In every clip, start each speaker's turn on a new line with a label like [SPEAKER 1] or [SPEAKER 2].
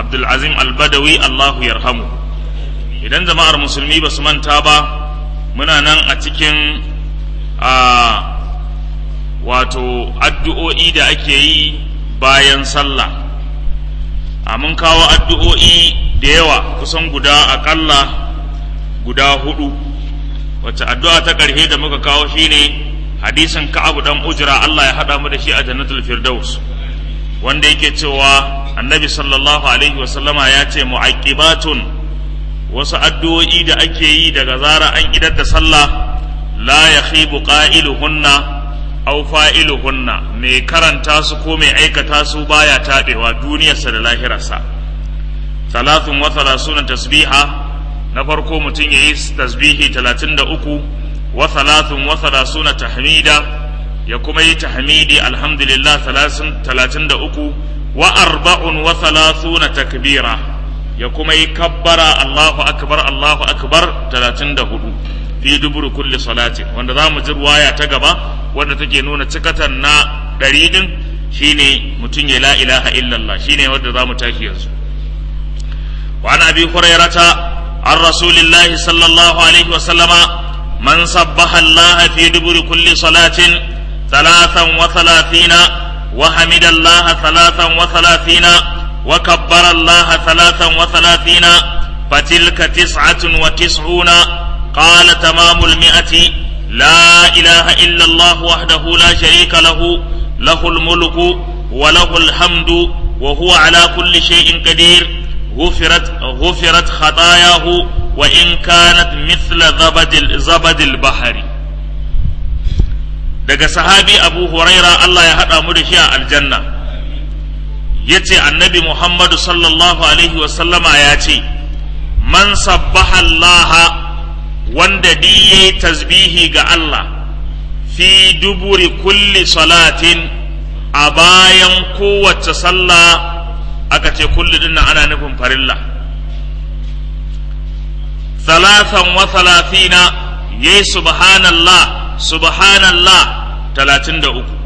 [SPEAKER 1] abdulazim albadawi allahu yarhamu idan jama'ar musulmi ba su manta ba muna nan a cikin a wato addu'o'i da ake yi bayan sallah a mun kawo addu'o'i da yawa kusan guda aƙalla guda hudu wacce addu'a ta ƙarshe da muka kawo shine hadisin ka'abu dan ujra Allah ya haɗa mu da shi a jannatul firdaus wanda yake cewa annabi sallallahu alaihi wasallama ya ce mu'aqibatun wasu addu'o'i da ake yi daga zara an idar da sallah la yakhibu qailuhunna aw fa'iluhunna mai karanta su ko mai aikata su baya taɓewa duniyarsa da lahirarsa talatin wa talasuna tasbiha na farko mutum ya yi tasbihi talatin da uku wa talatin wa talasuna tahmida ya kuma yi tahmidi alhamdulillah talatin da uku wa arba'un wa talasuna takbira ya kuma yi kabbara Allahu akbar Allahu akbar talatin da hudu fi duburu kulli salatin wanda za mu ji ruwaya ta gaba wanda take nuna cikatan na ɗari ɗin shine mutum ya la ilaha illallah shine wanda za mu tashi yanzu wa an abi hurairata an rasulillahi sallallahu alaihi wa sallama man sabbaha allaha fi duburi kulli salatin thalathan wa thalathina wa hamida allaha thalathan wa thalathina wa kabbara allaha thalathan wa thalathina fatilka tis'atun wa tis'una قال تمام المئة لا إله إلا الله وحده لا شريك له له الملك وله الحمد وهو على كل شيء قدير غفرت غفرت خطاياه وإن كانت مثل زبد زبد البحر daga sahabi abu huraira Allah ya haɗa mu da shi a aljanna ya ce annabi muhammadu sallallahu alaihi wasallama ya ce man sabbaha allaha wanda di ya yi tasbihi ga Allah fi duburi kulli salatin a bayan kowace sallah aka ce kulli dinnan ana nufin farilla salatan wa salatina ya yi subhanallah subhanallah talatin da uku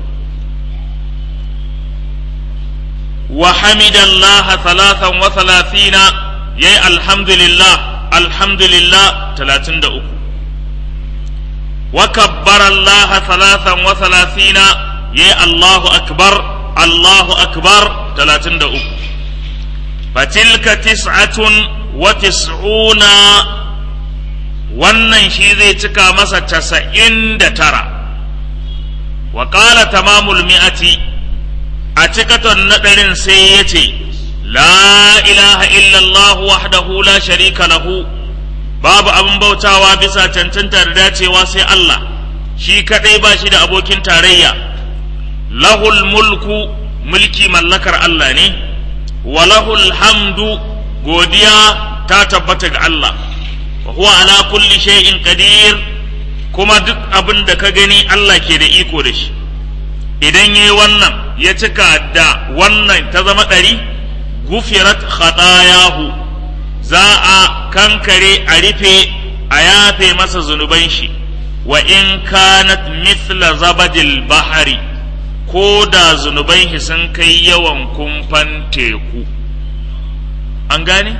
[SPEAKER 1] wa hamidallah salatan wa salatina ya yi alhamdulillah alhamdulillah talatin da uku wa kabbara Allah salatan wa salasina ya yi Allahu akbar Allahu akbar talatin da uku fatilka tis'atun wa tis'una wannan shi zai cika masa casa'in da tara wa ƙala tamamul mi'ati a cikaton na ɗarin sai ya ce لا إله إلا الله وحده لا شريك له babu abin bautawa bisa cancanta da dacewa sai Allah shi kadai ba shi da abokin tarayya lahul mulku mulki mallakar Allah ne wa lahul hamdu godiya ta tabbata ga Allah wa huwa ala kulli shay'in qadir kuma duk abin da ka gani Allah ke da iko da shi idan yayi wannan ya cika da wannan ta zama ɗari gufirat khatayahu za a kankare a rufe a yafe masa zunuban shi wa in kanat mithla zabadil bahari ko da zunuban shi sun kai yawan kumfan teku an gane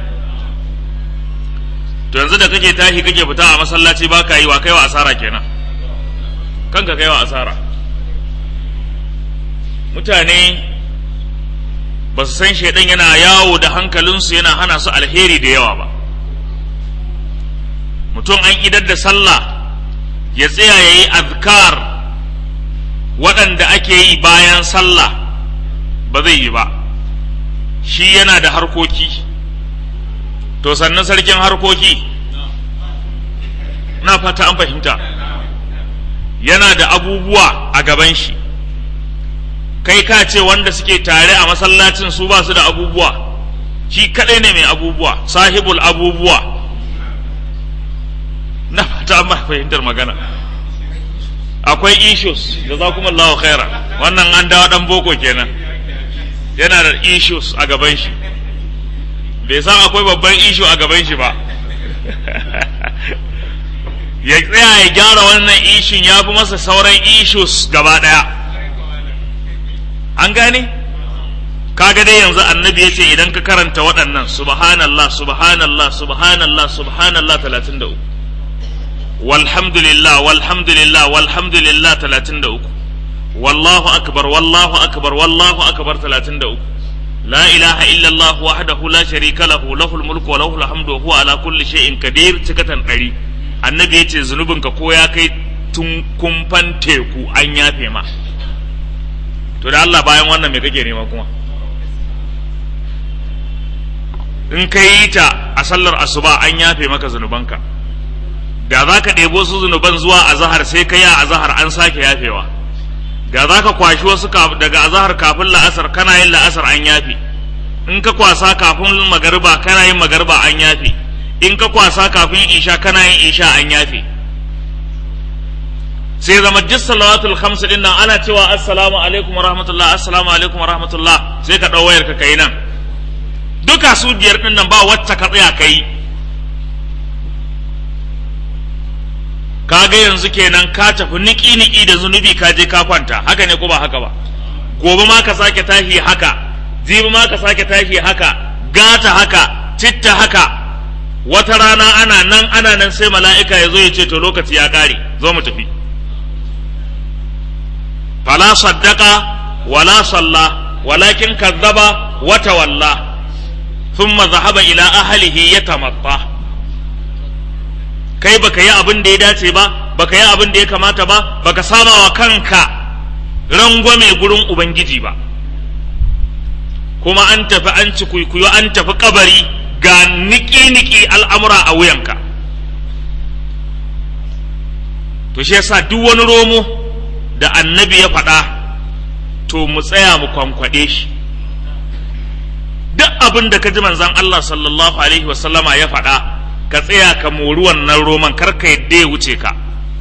[SPEAKER 1] to yanzu da kake tashi kake fita a masallaci ba ka yi wa kai wa asara kenan kanka kai wa asara mutane ba su san shaidan yana yawo da hankalinsu yana hana su alheri da yawa ba mutum an idar da sallah ya tsaya ya yi azkar waɗanda ake yi bayan sallah ba zai yi ba shi yana da harkoki to sannan sarkin harkoki na fata an fahimta yana da abubuwa a gaban shi kai ka ce wanda suke tare a masallacin su ba su da abubuwa shi kadai ne mai abubuwa sahibul abubuwa na fata an fahimtar magana akwai issues da za kuma Allah khaira wannan an dawo dan boko kenan yana da issues a gaban shi bai san akwai babban issue a gaban shi ba ya tsaya ya gyara wannan ishin ya fi masa sauran issues gaba daya an gane kaga dai yanzu annabi yace idan ka karanta waɗannan subhanallah subhanallah subhanallah subhanallah 33 walhamdulillah walhamdulillah walhamdulillah 33 wallahu akbar wallahu akbar wallahu akbar 33 la ilaha illa allah wahdahu la sharika lahu lahul mulku wa lahul hamdu wa huwa ala kulli shay'in qadir cikatan ɗari annabi yace zunubinka ko ya kai tun kumfan teku an yafe ma to da Allah bayan wannan me kake nema kuma in ka yi ta a sallar asuba an yafe maka zunubanka da za ka ɗebo su zunuban zuwa azahar sai ka yi a azahar an sake yafewa da za ka kwashi wasu daga azahar kafin la'asar kana yin la'asar an yafe in ka kwasa kafin magariba kana yin magariba an yafe in ka kwasa kafin isha kana yin isha an yafe sai zama duk salawatul khamsu din nan ana cewa assalamu alaikum wa rahmatullah assalamu alaikum wa rahmatullah sai ka ɗau wayar ka kai nan duka su biyar din nan ba wacce ka tsaya kai kaga yanzu kenan ka tafi niki niki da zunubi ka je ka kwanta haka ne ko ba haka ba gobe ma ka sake tashi haka jibi ma ka sake tashi haka gata haka citta haka wata rana ana nan ana nan sai mala'ika ya zo ya ce to lokaci ya kare zo mu tafi fala saddaka wala salla walakin kazzaba wa tawalla thumma zahaba ila ahlihi yatamatta kai baka yi abin da ya dace ba baka yi abin da ya kamata ba baka saba wa kanka rangwame gurin ubangiji ba kuma an tafi an ci kuikuyo an tafi kabari ga niki-niki al'amura a wuyanka to shi yasa duk wani romo da annabi ya faɗa to mu tsaya mu kwankwaɗe shi duk abin da ka ji manzan Allah sallallahu alaihi wasallama ya faɗa ka tsaya ka mori wannan roman kar ka yadda ya wuce ka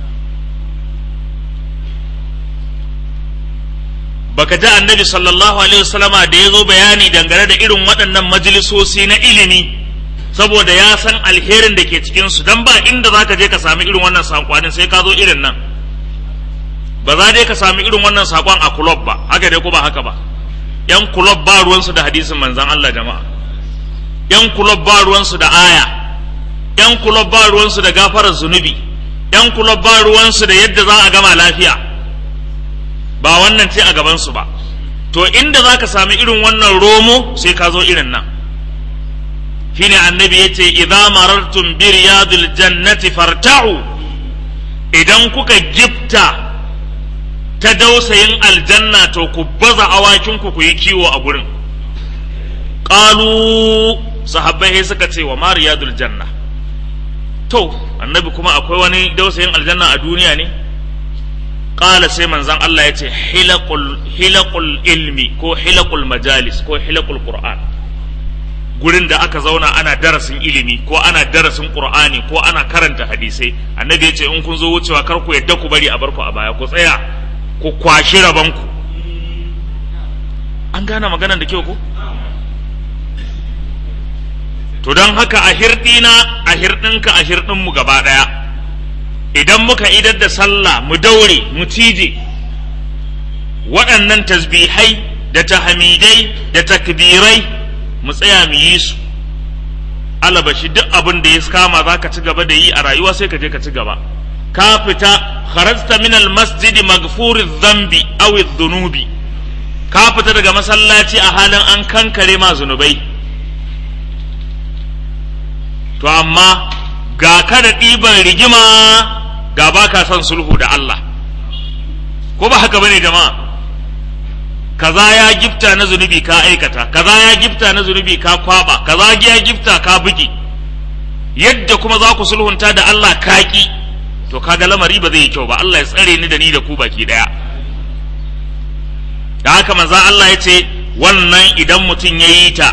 [SPEAKER 1] baka ji annabi sallallahu alaihi wasallama da ya zo bayani dangane da irin waɗannan majalisosi na ilimi saboda ya san alherin da ke cikinsu don ba inda za ka je ka sami irin wannan saƙonin sai ka zo irin nan ba za dai ka sami irin wannan saƙon a kulob ba haka dai ko ba haka ba yan kulob ba ruwansu da hadisin manzan Allah jama'a yan kulob ba ruwansu da aya yan kulob ba ruwansu da gafarar zunubi yan kulob ba ruwansu da yadda za a gama lafiya ba wannan ce a gabansu ba to inda za ka sami irin wannan romo sai ka zo irin nan shine annabi ya ce idza marartum bi riyadil jannati farta'u idan kuka gifta ta dausayin aljanna to ku baza awakinku ku yi kiwo a gurin qalu sahabbai suka ce wa ma riyadul janna to annabi kuma akwai wani dausayin aljanna a duniya ne qala sai manzon Allah ya ce hilaqul hilaqul ilmi ko hilaqul majalis ko hilaqul qur'an gurin da aka zauna ana darasin ilimi ko ana darasin qur'ani ko ana karanta hadisai annabi ya ce in kun zo wucewa kar ku yadda ku bari a barku a baya ku tsaya ku kwashi rabanku an gane maganar da kyau ko to don haka a hirɗina a hirɗinka a hirɗinmu gaba ɗaya idan muka idar da sallah mu daure mu cije waɗannan tasbihai da tahamidai da takbirai mu tsaya mu yi su alabashi duk abin da ya kama za ka ci gaba da yi a rayuwa sai ka je ka ci gaba ka fita kharajta min almasjid maghfuri dhanbi aw dhunubi ka fita daga masallaci a halin an kankare ma zunubai to amma ga ka da ɗiban rigima ga ba ka son sulhu da Allah ko ba haka bane jama'a kaza ya gifta na zunubi ka aikata kaza ya gifta na zunubi ka kwaba kaza ya gifta ka bugi yadda kuma za ku sulhunta da Allah kaki to kaga lamari ba zai yi kyau ba Allah ya tsare ni da ni da ku baki daya da haka manzo Allah ya ce wannan idan mutum ya yi ta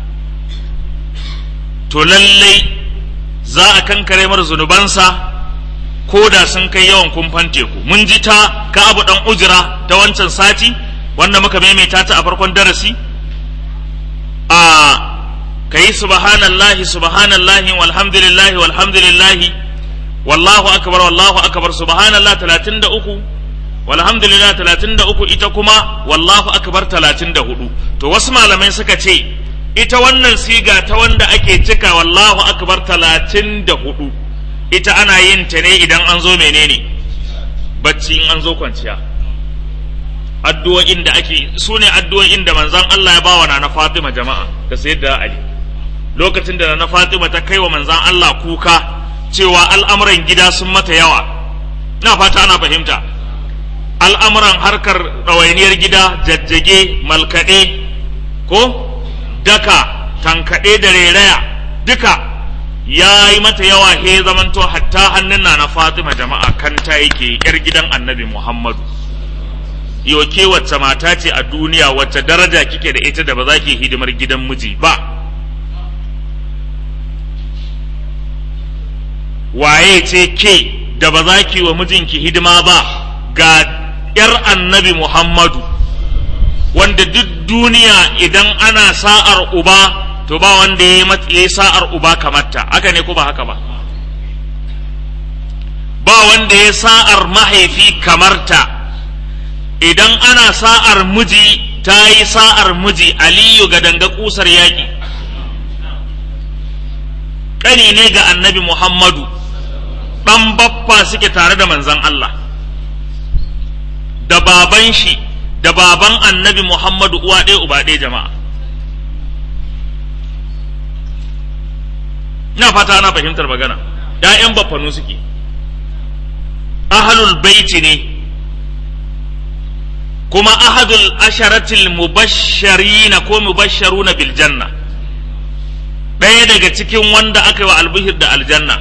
[SPEAKER 1] to lallai za a kankare mar zunubansa ko da sun kai yawan kumfan teku mun ji ta ka abu dan ujira ta wancan sati wanda muka maimaita ta a farkon darasi a kayi subhanallahi subhanallahi walhamdulillahi walhamdulillahi wallahu akbar wallahu akbar subhanallah 33 walhamdulillah 33 ita kuma wallahu akbar 34 to to wasu malamai suka ce ita wannan siga ta wanda ake cika wallahu akbar talatin da hudu ita ana yin ta ne idan an zo menene bacci in an zo kwanciya addu'o'in da ake su ne addu'o'in da manzon Allah ya bawa na Fatima jama'a da sayyidina Ali lokacin da na Fatima ta kai wa manzon Allah kuka cewa al'amuran gida sun mata yawa na fata ana fahimta al'amuran harkar ɗawainiyar gida jajjage malkaɗe ko daka tankaɗe da reraya duka ya yi mata yawa he zamanto hatta hannun na na Fatima jama'a kanta yake yar gidan annabi Muhammadu yau ke wacce mata ce a duniya wacce daraja kike da ita da ba za ki hidimar gidan miji ba waye ce ke da ba za ki wa mijinki hidima ba ga ‘yar annabi Muhammadu wanda duk duniya idan ana sa'ar uba to ba wanda ya yi sa'ar uba kamarta haka ne ko ba haka ba ba wanda ya sa'ar mahaifi kamarta idan ana sa'ar miji ta yi sa'ar miji aliyu ga danga kusar yaƙi ƙani ne ga annabi Muhammadu ɗan baffa suke tare da manzan Allah da baban shi da baban annabi Muhammadu uwa ɗaya uba ɗaya jama'a ina fata ana fahimtar magana ‘ya'yan baffanu suke ahalul baiti ne kuma ahadul asharatil mubashsharina ko mubashsharuna bil janna ɗaya daga cikin wanda aka yi wa albihir da aljanna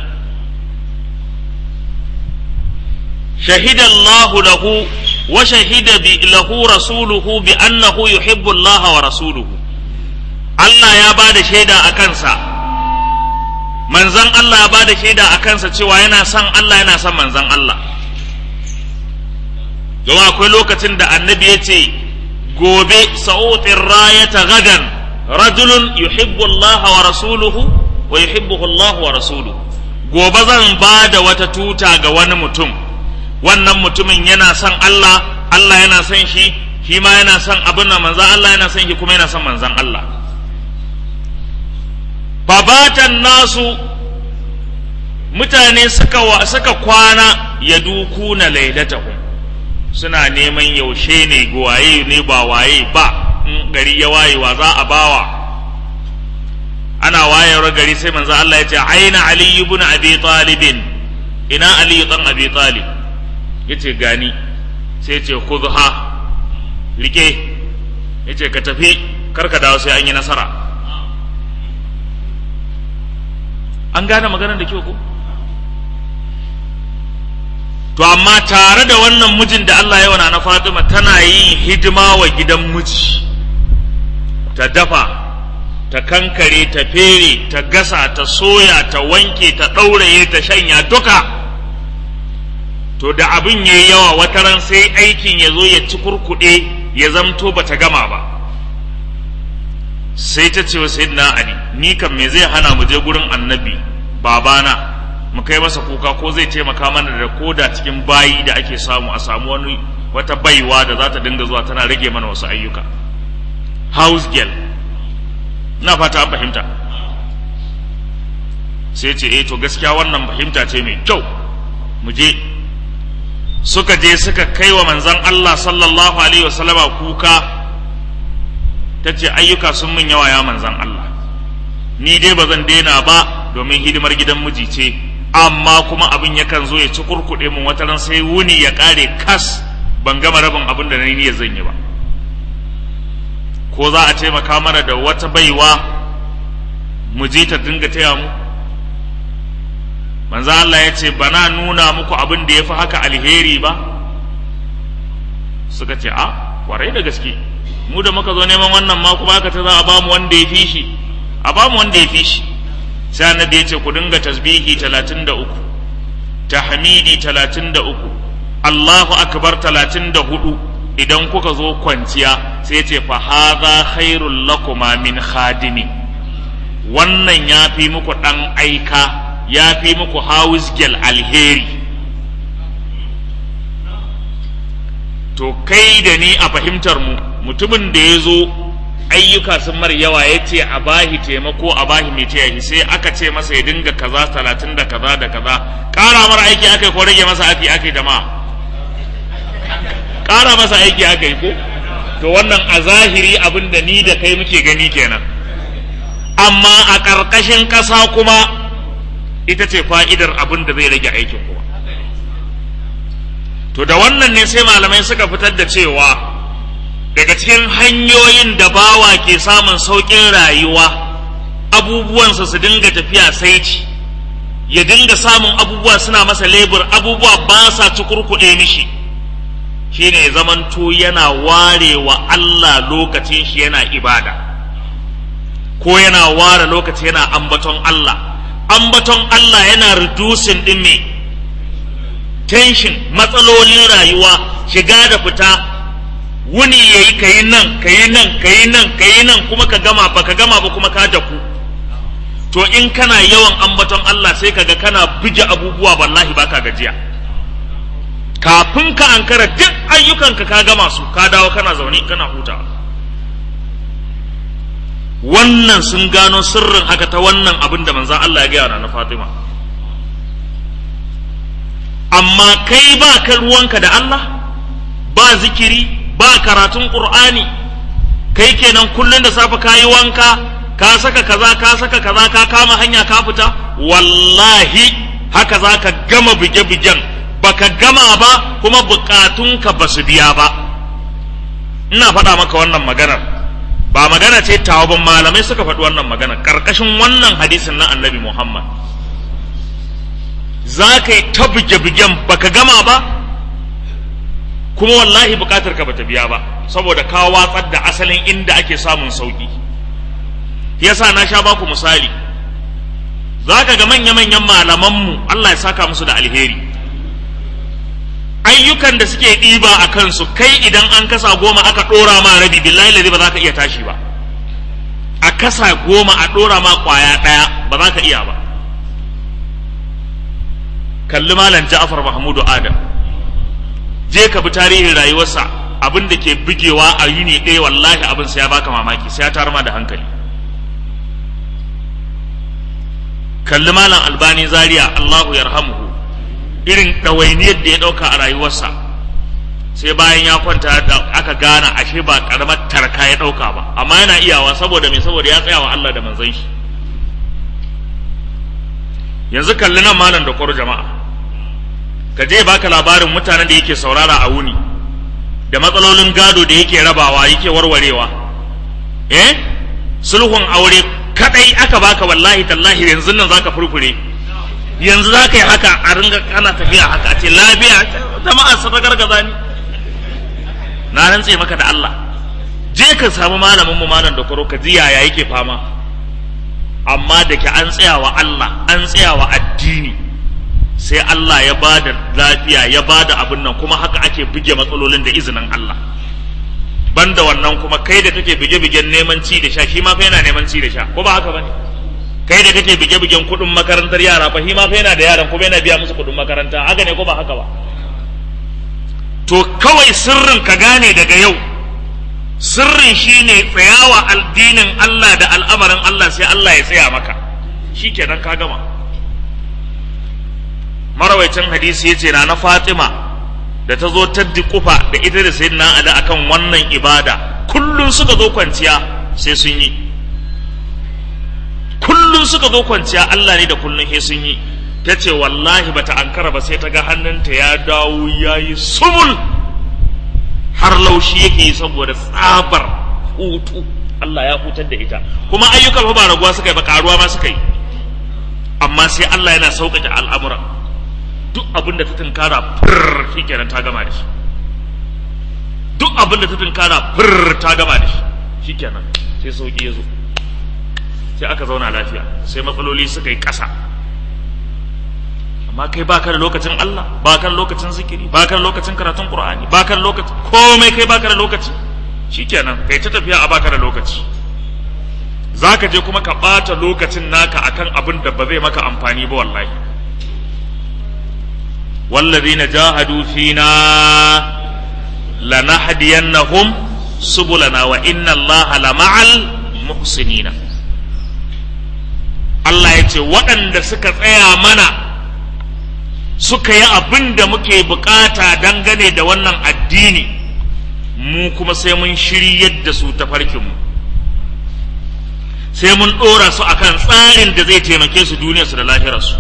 [SPEAKER 1] shahida Allahu lahu wa shahida bi lahu rasuluhu bi annahu yuhibbu Allah wa rasuluhu Allah ya ba da shaida a kansa manzan Allah ya ba da shaida a kansa cewa yana son Allah yana son manzan Allah don akwai lokacin da annabi ya ce gobe sa'utin rayata gadan rajulun yuhibbu Allah wa rasuluhu wa yuhibbuhu Allah wa rasuluhu gobe zan ba da wata tuta ga wani mutum wannan mutumin yana son Allah Allah yana son shi shi ma yana son abin da manzan Allah yana son shi kuma yana son manzan Allah babatan nasu mutane suka suka kwana ya duku na lailatahum suna neman yaushe ne waye ne ba waye ba in gari ya waye wa za a bawa ana wayewar gari sai manzo Allah ya ce aina ali ibn abi talibin ina ali dan abi talib yace gani sai ce khudha rike yace ka tafi kar ka dawo sai an yi nasara an gane maganar da kyau ko to amma tare da wannan mijin da Allah ya wana na Fatima tana yin hidima wa gidan miji ta dafa ta kankare ta fere ta gasa ta soya ta wanke ta ɗauraye ta shanya duka to da abin ya yi yawa wata ran sai aikin ya zo ya ci kurkuɗe ya zamto ba ta gama ba sai ta ce wa sayyidina Ali ni kan me zai hana mu je gurin annabi babana mu kai masa kuka ko zai taimaka mana da koda cikin bayi da ake samu a samu wani wata baiwa da za ta dinga zuwa tana rage mana wasu ayyuka house girl na fata an fahimta sai ce eh to gaskiya wannan fahimta ce mai kyau mu je suka je suka kai wa manzon Allah sallallahu alaihi wasallama kuka ta ce ayyuka sun min yawa ya manzon Allah ni dai ba zan daina ba domin hidimar gidan miji ce amma kuma abin yakan zo ya ci kurkuɗe mun wata ran sai wuni ya ƙare kas ban gama rabin abin da na yi zan yi ba ko za a taimaka mana da wata baiwa mu je ta dinga taya mu manzo Allah ya ce bana nuna muku abin da ya fi haka alheri ba suka ce a kwarai da gaske mu da muka zo neman wannan ma kuma aka ta za a ba mu wanda ya fi shi a ba mu wanda ya fi shi sai annabi ya ce ku dinga tasbihi talatin da uku tahmidi talatin da uku Allahu akbar talatin da hudu idan kuka zo kwanciya sai ya ce fa hadha khairul lakuma min khadimi wannan ya fi muku dan aika ya fi muku house girl alheri to kai da ni a fahimtar mu mutumin da ya zo ayyuka sun mar yawa ya ce a bahi taimako a bahi mai taya shi sai aka ce masa ya dinga kaza talatin da kaza da kaza ƙara mara aiki aka yi ko rage masa aiki aka yi jama'a ƙara masa aiki aka yi ko to wannan a zahiri abin da ni da kai muke gani kenan amma a ƙarƙashin ƙasa kuma ita ce fa'idar abin da zai rage aikin kuma to da wannan ne sai malamai suka fitar da cewa daga cikin hanyoyin da bawa ke samun sauƙin rayuwa abubuwansa su dinga tafiya saici ya dinga samun abubuwa suna masa lebur abubuwa ba sa cikurkuɗe mishi shine zamanto yana ware wa Allah lokacin shi yana ibada ko yana ware lokaci yana ambaton Allah ambaton Allah yana reducing din me tension matsalolin rayuwa shiga da fita wuni yayi kayi nan kayi nan kayi nan kayi nan kuma ka gama ba ka gama ba kuma ka daku to in kana yawan ambaton Allah sai kaga kana buge abubuwa wallahi baka gajiya kafin ka ankara duk ayyukanka ka gama su ka dawo kana zaune kana hutawa wannan sun gano sirrin haka ta wannan abin da manzan Allah ya gaya na Fatima amma kai ba ka ruwanka da Allah ba zikiri ba karatun Qur'ani kai kenan kullum da safe ka yi wanka ka saka kaza ka saka kaza ka kama hanya ka fita wallahi haka za ka gama buge-bugen baka gama ba kuma bukatunka ba su biya ba ina faɗa maka wannan maganar ba magana ce tawabin malamai suka faɗi wannan magana ƙarƙashin wannan hadisin na annabi muhammad za ka yi ta buge-bugen baka gama ba kuma wallahi bukatar ka bata biya ba saboda ka watsar da asalin inda ake samun sauki yasa na sha baku misali za ka ga manya-manyan malamanmu Allah ya saka musu da alheri ayyukan da suke ɗiba a kansu kai idan an kasa goma aka ɗora ma rabi billahi ladi ba za ka iya tashi ba a kasa goma a ɗora ma ƙwaya ɗaya ba za ka iya ba kalli malam ja'far mahmudu adam je ka bi tarihin rayuwarsa abin da ke bugewa a yuni ɗaya wallahi abin sai ya baka mamaki sai ya tar ma da hankali kalli malam albani zaria allahu yarhamuhu irin ɗawainiyar da ya ɗauka a rayuwarsa sai bayan ya kwanta da aka gana ashe ba ƙaramar tarka ya ɗauka ba amma yana iyawa saboda me saboda ya tsaya wa Allah da manzon shi yanzu kalli nan malam da kwaro jama'a ka je baka labarin mutanen da yake saurara a wuni da matsalolin gado da yake rabawa yake warwarewa eh sulhun aure kadai aka baka wallahi tallahi yanzu nan zaka furfure yanzu za ka yi haka a ringa kana tafiya haka a ce lafiya jama'a su gargaza ni na rantse maka da Allah je ka samu malamin mu malam da koro ka ji yaya yake fama amma da ke an tsaya wa Allah an tsaya wa addini sai Allah ya ba da lafiya ya ba da abin nan kuma haka ake buge matsalolin da izinin Allah banda wannan kuma kai da kake bige-bigen neman ci da sha shi ma fa yana neman ci da sha ko ba haka bane kai da kake bige-bigen kuɗin makarantar yara fa shi ma fa yana da yaran kuma yana biya musu kuɗin makaranta haka ne ko ba haka ba to kawai sirrin ka gane daga yau sirrin shine tsayawa addinin Allah da al'amarin Allah sai Allah ya tsaya maka shikenan ka gama marawaicin hadisi yace na na Fatima da ta zo ta kufa da ita da sayyidina Ali akan wannan ibada kullun suka zo kwanciya sai sun yi kullun suka zo kwanciya Allah ne da kullun sai sun yi ta ce wallahi bata ankara ba sai ta ga hannunta ya dawo ya yi sumul har laushi yake yi saboda tsabar hutu Allah ya hutar da ita kuma ayyukan ba raguwa suka yi ba karuwa ma suka yi amma sai Allah yana sauƙaƙe al'amura duk abin da ta tunkara fir shi kenan ta gama da shi duk abin da ta tunkara fir ta gama da shi shi kenan sai sauƙi ya zo sai aka zauna lafiya sai matsaloli suka yi ƙasa amma kai baka da lokacin Allah baka da lokacin zikiri baka da lokacin karatun Qur'ani baka da lokacin komai kai baka da lokaci shikenan kai ta tafiya a baka da lokaci zaka je kuma ka bata lokacin naka akan abin da ba zai maka amfani ba wallahi والذين جاهدوا فينا لنهدينهم subulana wa inna allaha lama'al muhsinina Allah ya ce waɗanda suka tsaya mana suka yi abin da muke bukata dangane da wannan addini mu kuma sai mun shiryar da su ta farkinmu sai mun ɗora su akan tsarin da zai taimake su duniyarsu da lahirarsu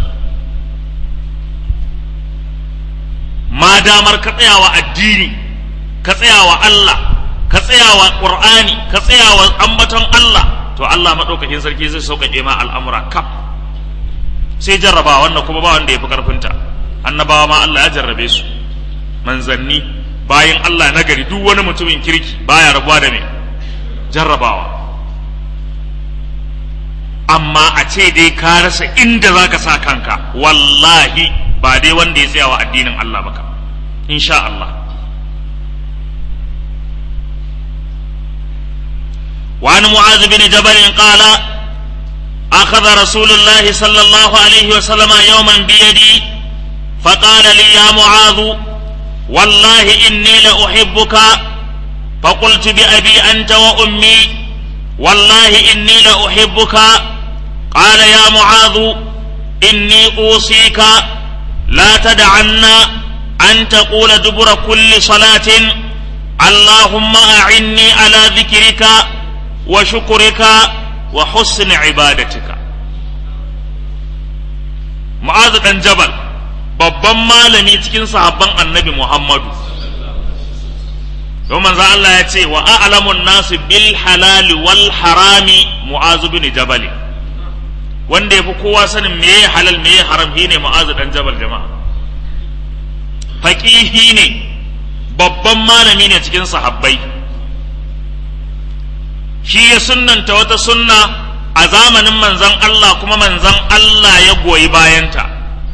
[SPEAKER 1] ma damar ka tsayawa addini ka tsayawa Allah ka tsayawa Qur'ani ka tsayawa ambaton Allah to Allah maɗaukakin sarki zai sauƙaƙe ma al'amura kaf sai jarraba wannan kuma ba wanda ya fi ƙarfinta annabawa ma Allah ya jarrabe su manzanni bayan Allah nagari duk wani mutumin kirki baya rabuwa da me jarrabawa amma a ce dai ka rasa inda za ka sa kanka wallahi ba dai wanda ya tsaya wa addinin Allah baka insha Allah وعن معاذ بن جبل قال أخذ رسول الله صلى الله عليه وسلم يوما بيدي فقال لي يا معاذ والله إني لأحبك فقلت بأبي أنت وأمي والله إني لأحبك قال يا معاذ إني أوصيك لا تدعن أن تقول دبر كل صلاة اللهم أعني على ذكرك وشكرك وحسن عبادتك معاذ بن جبل babban malami cikin sahabban annabi Muhammadu don manzo Allah ya ce wa a'lamun nasu bil halali wal harami mu'azu bin jabal wanda yafi kowa sanin meye halal meye haram shine mu'azu dan jabal jama'a faqihi ne babban malami ne cikin sahabbai shi ya sunnanta wata sunna a zamanin manzon Allah kuma manzon Allah ya goyi bayanta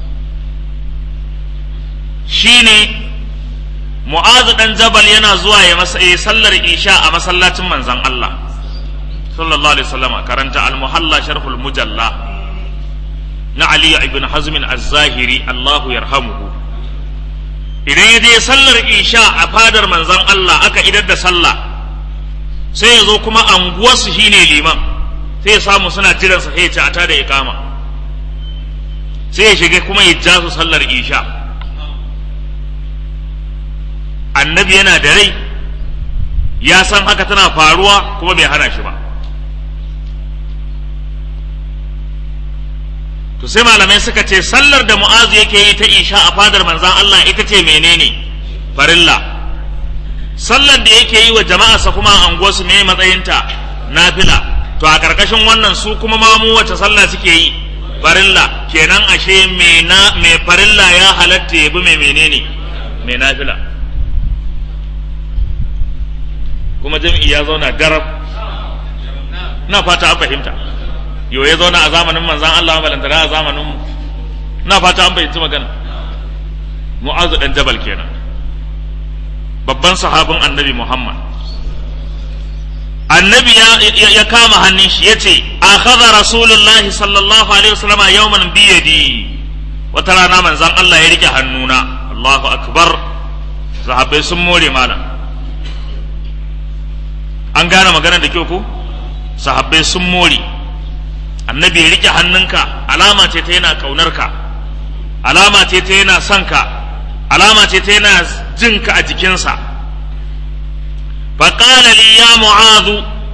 [SPEAKER 1] shine mu'azu dan jabal yana zuwa ya masa ya sallar isha a masallacin manzon Allah sallallahu alaihi wasallam karanta al-muhalla sharhul mujalla na Ali ibn Hazm az-Zahiri Allahu yarhamuhu idan ya je sallar isha a fadar manzon Allah aka idar da sallah sai ya zo kuma anguwarsu shine liman sai ya samu suna jiransa sai ya ci ata da ikama sai ya shiga kuma ya ja su sallar isha annabi yana da rai ya san haka tana faruwa kuma bai hana shi ba to sai malamai suka ce sallar da mu'azu yake yi ta isha a fadar manzan Allah ita ce menene farilla sallar da yake yi wa jama'arsa kuma a anguwarsu me matsayinta nafila to a karkashin wannan su kuma mamu wace sallah suke yi farilla kenan ashe mai farilla ya halatta ya bi mai menene mai nafila kuma jam'i ya zauna darab na fata an fahimta yau ya zauna a zamanin manzan Allah balantana a zamanin mu na fata an fahimci magana mu'azu dan jabal kenan babban sahabin annabi Muhammad annabi ya, kama hannun shi ya ce akhadha rasulullah sallallahu alaihi wasallam yawman biyadi wata rana manzan Allah ya rike hannuna Allahu akbar sahabbai sun more malam an gane magana da kyau ko sahabbai sun more annabi ya rike hannunka alama ce ta yana kaunarka alama ce ta yana son ka alama ce ta yana jinka a jikinsa faƙala li ya mu'azu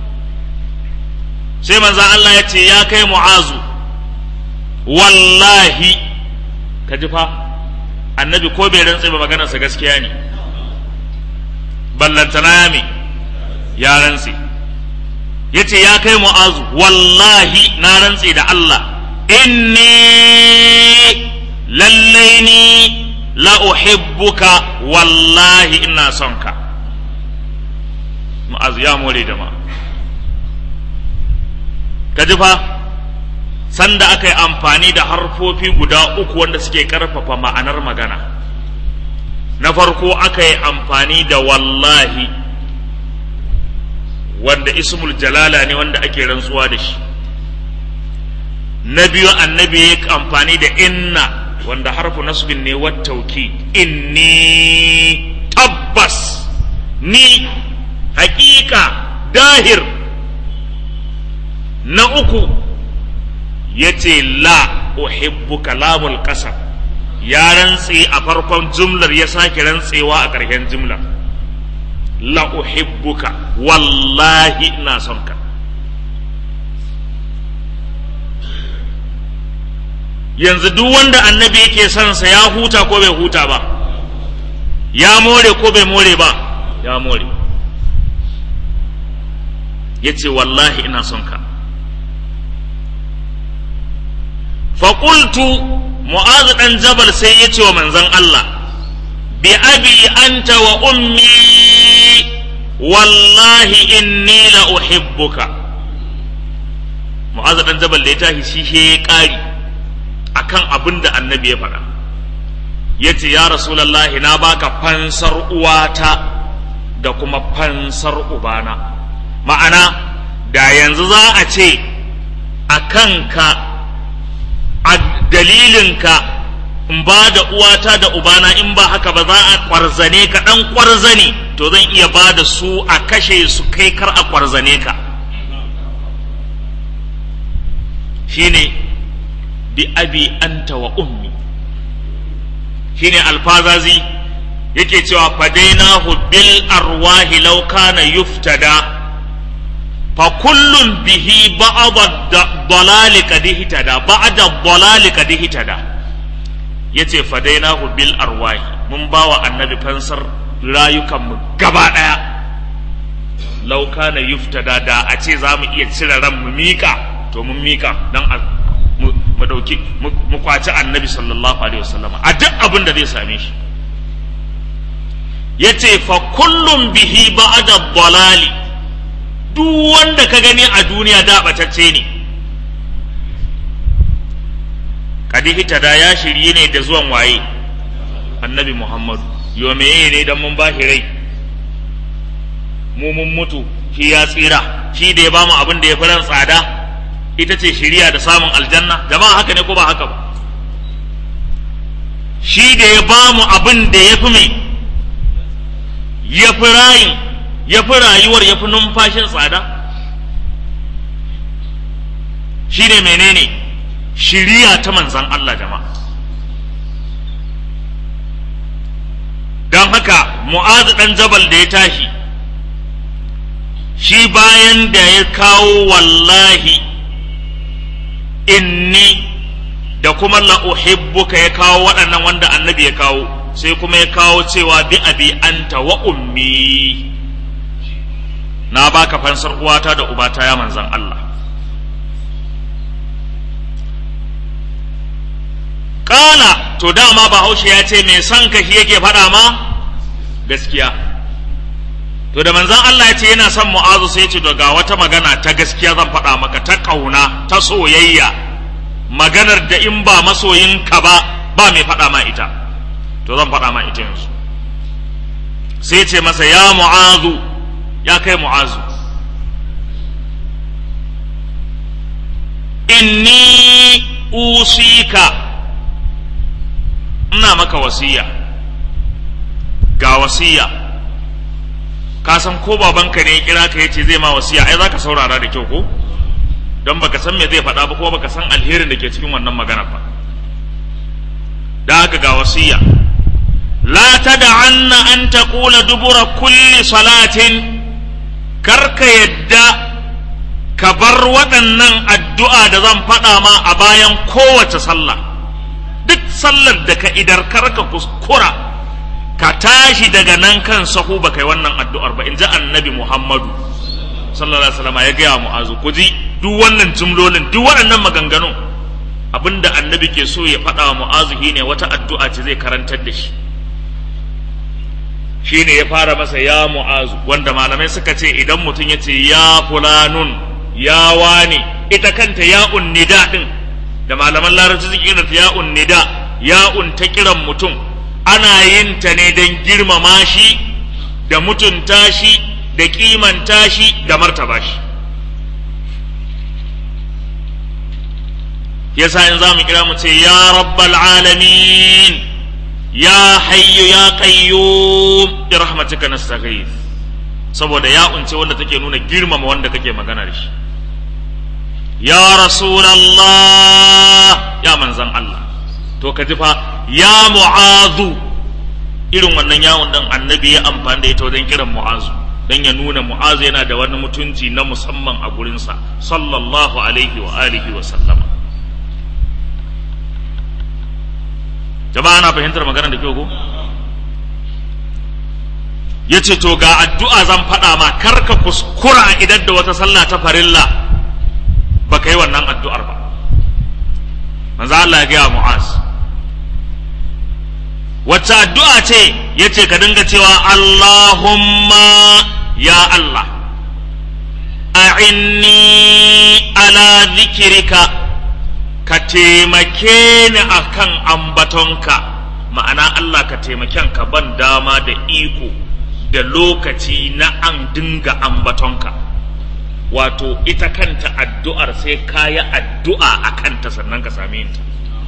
[SPEAKER 1] sai manzan Allah ya ce ya kai mu'azu wallahi ka ji fa annabi ko bai rantse ba maganarsa gaskiya ne ballantana ya me ya rantse ya ce ya kai mu'azu wallahi na rantse da Allah inni lallai ni la uhibbuka wallahi ina son ka mu'azu ya more da ma ka ji fa sanda aka yi amfani da harfofi guda uku wanda suke karfafa ma'anar magana na farko aka yi amfani da wallahi wanda ismul jalala ne wanda ake rantsuwa da shi na biyu annabi ya amfani da inna wanda harfu nasbin ne wattauki inni tabbas ni haƙiƙa dahir na uku ya ce la uhibbuka lamul ƙasa ya rantse a farkon jumlar ya sake rantsewa a ƙarshen jumlar la uhibbuka wallahi ina son ka yanzu duk wanda annabi yake son sa ya huta ko bai huta ba ya more ko bai more ba ya more ya ce wallahi ina son ka faƙultu mu'azu ɗan jabal sai ya ce wa manzan Allah bi abi anta wa ummi wallahi inni la uhibbuka mu'azu ɗan jabal da ya tashi shi he ya ƙari akan abin da annabi ya faɗa ya ce ya rasulallahi na baka fansar uwata da kuma fansar ubana ma'ana da yanzu za a ce a kanka a dalilinka in ba da uwata da ubana in ba haka ba za a kwarzane ka ɗan kwarzane to zan iya ba da su a kashe su kai kar a kwarzane ka shine bi abi anta wa ummi shine alfazazi yake cewa fadainahu bil arwahi law kana yuftada fa kullun bihi ba'd dalali kad ihtada ba'd dalali kad ihtada yace fadainahu bil arwahi mun bawa annabi fansar rayukan mu gaba daya law kana yuftada da a ce za mu iya cire ran mu mika to mun mika dan mu dauki mu kwaci annabi sallallahu alaihi wasallam a duk abin da zai same shi yace fa kullum bihi ba'da dalali duk wanda ka gani a duniya da batacce ne kadi da ya shirye ne da zuwan waye annabi muhammadu yo meye ne dan mun bashi rai mu mun mutu shi ya tsira shi da ya bamu abin da ya fi ran tsada ita ce shiriya da samun aljanna jama'a haka ne ko ba haka ba shi da ya ba mu abin da ya fi mai ya fi rayin ya fi rayuwar ya fi numfashin tsada shi ne menene shiriya ta manzan Allah jama'a don haka mu'azu ɗan jabal da ya tashi shi bayan da ya kawo wallahi inni da kuma la uhibbuka ya kawo waɗannan wanda annabi ya kawo sai kuma ya kawo cewa bi abi anta wa ummi na baka fansar uwata da ubata ya manzan Allah Ƙala to dama bahaushe ya ce mai son ka shi yake faɗa ma gaskiya to da manzan Allah ya ce yana son mu'azu sai ce ga wata magana ta gaskiya zan faɗa maka ta ƙauna ta soyayya maganar da in ba masoyinka ba ba mai faɗa ma ita to zan faɗa ma ita yanzu sai ce masa ya mu'azu ya kai mu'azu inni usika ina maka wasiya ga wasiya ka san ko babanka ne ya kira ka yace zai ma wasiya ai zaka saurara da kyau ko don baka san me zai faɗa ba ko baka san alherin da ke cikin wannan magana ba da haka ga wasiya la tad'anna an taqula dubura kulli salatin karka yadda ka bar waɗannan addu'a da zan faɗa ma a bayan kowace sallah duk sallar da ka idar karka kuskura ka tashi daga nan kan sahu ba kai wannan addu'ar ba in ji annabi Muhammadu sallallahu alaihi wasallam ya gaya mu'azu ku ji duk wannan jumlolin duk waɗannan maganganun abinda annabi ke so ya faɗa wa mu'azu ne wata addu'a ce zai karantar da shi shine ya fara masa ya mu'azu wanda malamai suka ce idan mutum ya ce ya fulanun ya wani ita kanta ya unnida din da malaman larabci suke kiranta ya unnida ya ta kiran mutum ana yin ta ne don girmama shi da mutunta shi da kimanta shi da martaba shi yasa in za mu kira mu ce ya rabbal alamin ya hayyu ya qayyum bi rahmatika nastaghith saboda ya unce wanda take nuna girmama wanda kake magana da shi ya rasulallah ya manzan Allah to ka ji fa ya mu'azu irin wannan yawon dan annabi ya amfani da ita wajen kiran mu'azu dan ya nuna mu'azu yana da wani mutunci na musamman a gurinsa sallallahu alaihi wa alihi wa sallama jama'a ana fahimtar magana da kyau ko ya ce to ga addu'a zan faɗa ma karka kuskura idan da wata sallah ta farilla ba ka yi wannan addu'ar ba manzo Allah ya gaya mu'az wacce addu'a ce ya ce ka dinga cewa Allahumma ya Allah a'inni ala zikirika ka taimake ni akan ambatonka ma'ana Allah ka taimaken ka ban dama da iko da lokaci na an dinga ambatonka wato ita kanta addu'ar sai ka yi addu'a a kanta sannan ka same ta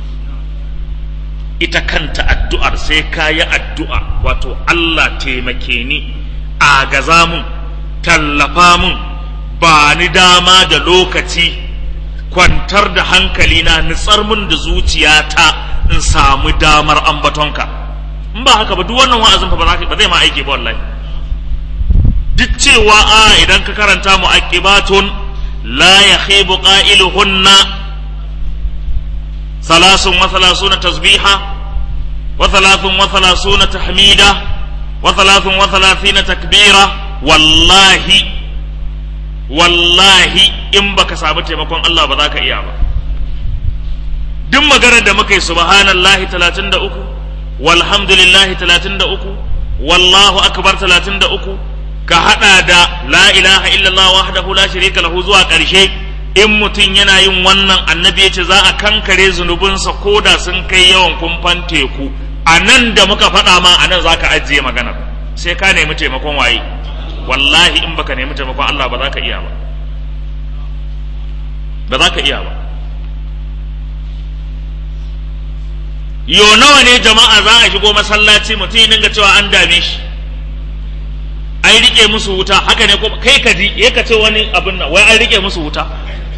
[SPEAKER 1] ita kanta addu'ar sai ka yi addu'a wato Allah taimake ni agaza mun tallafa mun ba ni dama da lokaci kwantar da hankalina nitsar mun da zuciyata in samu damar ambatonka in ba haka ba duk wannan wa'azin fa ba zai ma aiki ba wallahi duk cewa a idan ka karanta mu'aqibatun la yakhibu qailuhunna salasun wa salasuna tasbiha wa thalathun wa salasuna tahmida wa thalathun wa thalathina takbira wallahi wallahi in baka samu taimakon Allah ba za ka iya ba duk maganar da muka yi subhanallahi 33 walhamdulillahi 33 wallahu akbar 33 ka hada da la ilaha illallah wahdahu la sharika lahu zuwa ƙarshe in mutum yana yin wannan annabi ya ce za a kankare zunubinsa ko da sun kai yawan kumfan teku a nan da muka faɗa ma a nan za ka ajiye maganar sai ka nemi taimakon waye wallahi in baka nemi taimakon Allah ba za ka iya ba ba za ka iya ba yo nawa ne jama'a za a shigo masallaci mutum ya dinga cewa an dame shi an rike musu wuta haka ne ko kai ka ji ya ka ce wani abin nan wai an rike musu wuta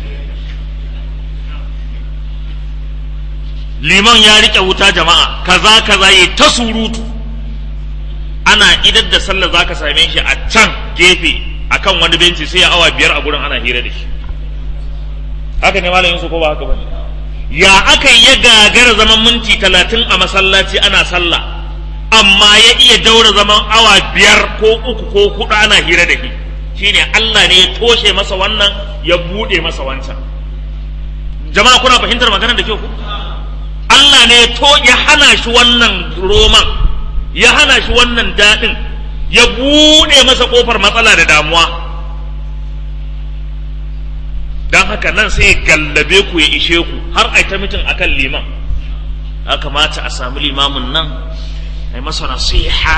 [SPEAKER 1] liman ya rike wuta jama'a kaza kaza ya ta surutu ana idar da sallar zaka same shi a can gefe akan wani benci sai ya awa biyar a gurin ana hira da shi haka ne malamin su ko ba haka bane ya aka ya gagara zaman minti talatin a masallaci ana sallah amma ya iya daura zaman awa biyar ko uku ko hudu ana hira da shi shine Allah ne ya toshe masa wannan ya bude masa wancan jama'a kuna fahimtar maganar da kyau ku Allah ne to ya hana shi wannan roman ya hana shi wannan daɗin ya bude masa kofar matsala da damuwa don haka nan sai ya gallabe ku ya ishe ku har a ta mitin akan liman ya kamata a sami limamin nan ai masa nasiha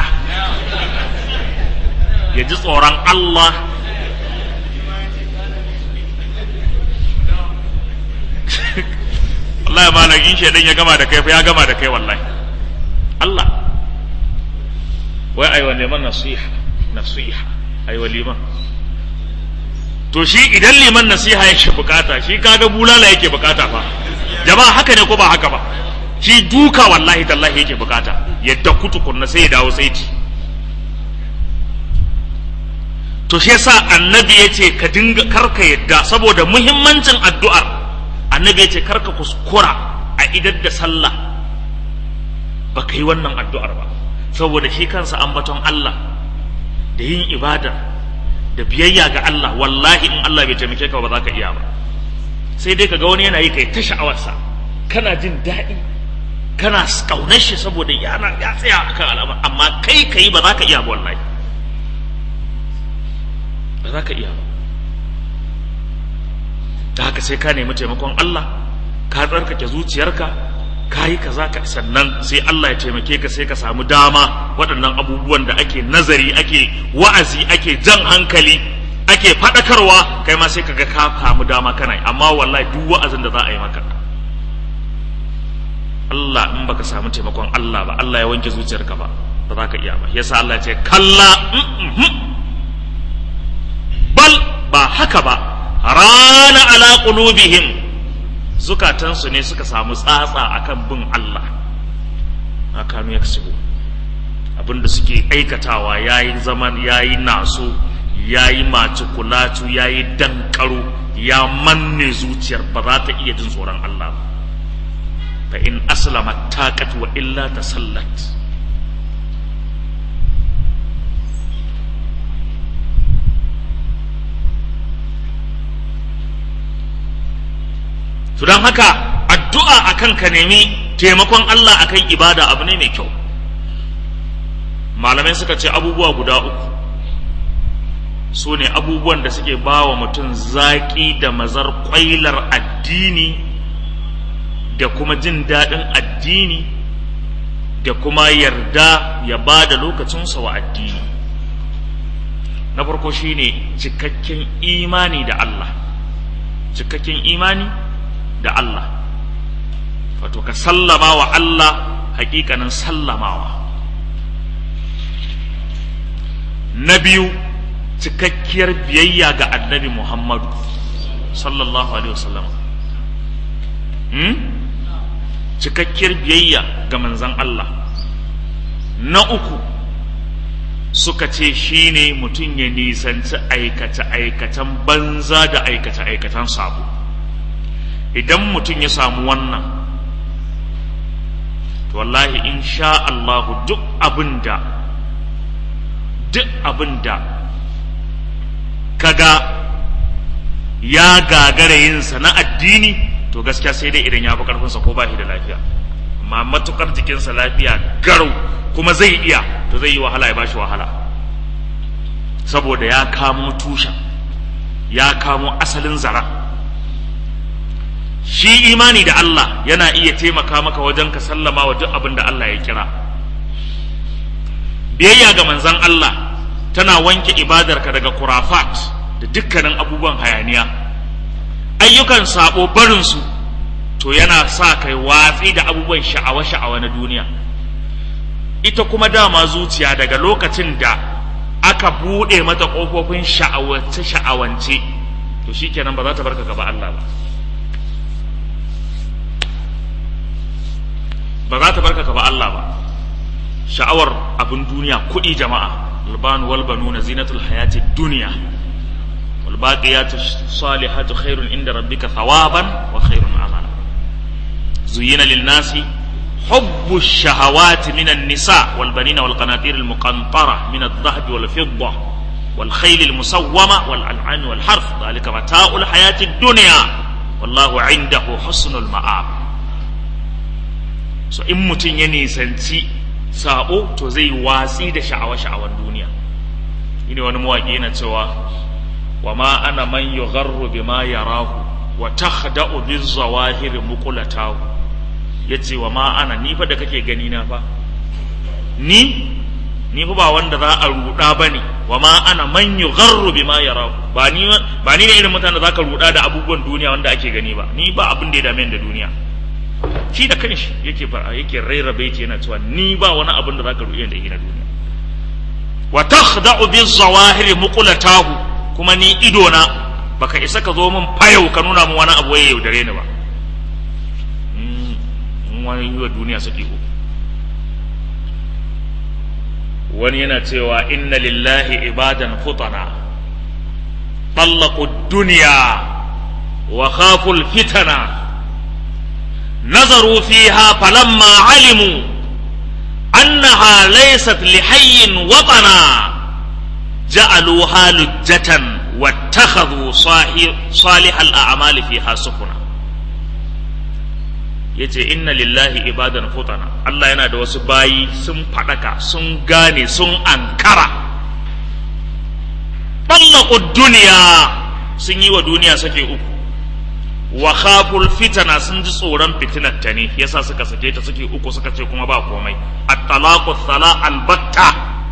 [SPEAKER 1] ya ji tsoron Allah Allah ya malagin shaidan ya gama da kai ya gama da kai wallahi Allah wai aiwa liman nasiha nasiha aiwa liman to shi idan liman nasiha yake bukata shi kaga bulala yake bukata fa jama'a haka ne ko ba haka ba shi duka wallahi tallahi yake bukata yadda kutukunna sai ya dawo saiti to shi yasa annabi ya ce ka dinga karka yadda saboda muhimmancin addu'ar annabi ya ce karka kuskura a idar da sallah ba ka yi wannan addu'ar ba saboda shi kansa ambaton Allah da yin ibada da biyayya ga Allah wallahi in Allah bai taimake ka ba za ka iya ba sai dai ka ga wani yana yi kai ta sha'awarsa kana jin daɗi kana kaunar shi saboda yana ya tsaya akan al'amar amma kai kai ba za ka iya ba wallahi ba za ka iya ba da haka sai ka nemi taimakon Allah ka tsarkake zuciyarka ka yi kaza ka sannan sai Allah ya taimake ka sai ka samu dama waɗannan abubuwan da ake nazari ake wa'azi ake jan hankali ake faɗakarwa kai ma sai ka ga ka samu dama kana amma wallahi duk wa'azin da za a yi maka Allah in baka samu taimakon Allah ba Allah ya wanke zuciyarka ba ba za ka iya ba yasa Allah ya ce kalla ba haka ba rana ala qulubihim zukatansu ne suka samu tsatsa akan bin Allah akanu yaksubu abinda suke aikatawa yayi zaman yayi naso yayi macikulatu yayi dankaro ya manne zuciyar ba za ta iya jin tsoron Allah ba fa in aslama taqat wa illa tasallat to don haka addu'a akan ka nemi taimakon Allah akan ibada abu ne mai kyau malamai suka ce abubuwa guda uku su ne abubuwan da suke ba wa mutum zaƙi da mazar ƙwailar addini da kuma jin daɗin addini da kuma yarda ya ba da lokacinsa wa addini na farko shine cikakken imani da Allah cikakken imani da Allah wato ka sallama wa Allah hakikanin sallamawa na biyu cikakkiyar biyayya ga annabi Muhammadu sallallahu alaihi wasallam hmm? cikakkiyar biyayya ga manzan Allah na uku suka ce shine mutum ya nisanci aikace-aikacen banza da aikace-aikacen sabo idan mutum ya samu wannan to wallahi in sha Allahu duk abin da duk abin da kaga ya gagara yinsa na addini to gaskiya sai dai idan ya fi karfinsa ko ba shi da lafiya amma matukar jikinsa lafiya garau kuma zai iya to zai yi wahala ya bashi wahala saboda ya kamo tushen ya kamo asalin zara shi imani da Allah yana iya taimaka maka wajen ka sallama wa duk abin da Allah ya kira biyayya ga manzon Allah tana wanke ibadarka daga kurafat da dukkanin abubuwan hayaniya ayyukan sabo barinsu to yana sa kai watsi da abubuwan sha'awa-sha'awa na duniya ita kuma dama zuciya daga lokacin da aka buɗe mata ƙofofin sha'awace-sha'awance to shikenan ba za ta barka gaba Allah ba ba za ta barka gaba Allah ba sha'awar abin duniya kuɗi jama'a البان والبنون زينة الحياة الدنيا والباقيات الصالحات خير عند ربك ثوابا وخير عملا زين للناس حب الشهوات من النساء والبنين والقناطير المقنطرة من الذهب والفضة والخيل المسومة والأنعام والحرث ذلك متاع الحياة الدنيا والله عنده حسن المآب so in mutum ya nisanci sabo to zai watsi da sha'awa-sha'awan duniya ine wani mawaƙi yana cewa wa ma ana man yugharru bima yarahu wa takhda'u biz zawahir muqulatahu yace wa ma ana ni fa da kake gani na fa ni ni fa ba wanda za a ruda bane wa ma ana man yugharru bima yarahu ba ni ba ni ne irin mutanen da zaka ruda da abubuwan duniya wanda ake gani ba ni ba abin da ya dame da duniya shi da kanshi yake fara yake rairabe yake yana cewa ni ba wani abin da zaka ruɗe da shi na duniya wa takhda'u bi zawahir muqlatahu kuma ni ido na baka isa ka zo min fayau ka nuna min wani abu waye yaudare ni ba in wani yi wa duniya saki ko wani yana cewa inna lillahi ibadan futana طلقوا الدنيا وخافوا الفتنه نظروا فيها فلما علموا أنها ليست لحي وطنا جعلوها لجة واتخذوا صالح الأعمال فيها سفنا yace inna lillahi ibadan futana Allah yana da wasu bayi sun faɗaka sun gane sun ankara ɓallaku duniya sun yi wa duniya sake uku wa khaful fitana sun ji tsoron fitinar ta ne yasa suka sake ta suke uku suka ce kuma ba komai at-talaqu thala albatta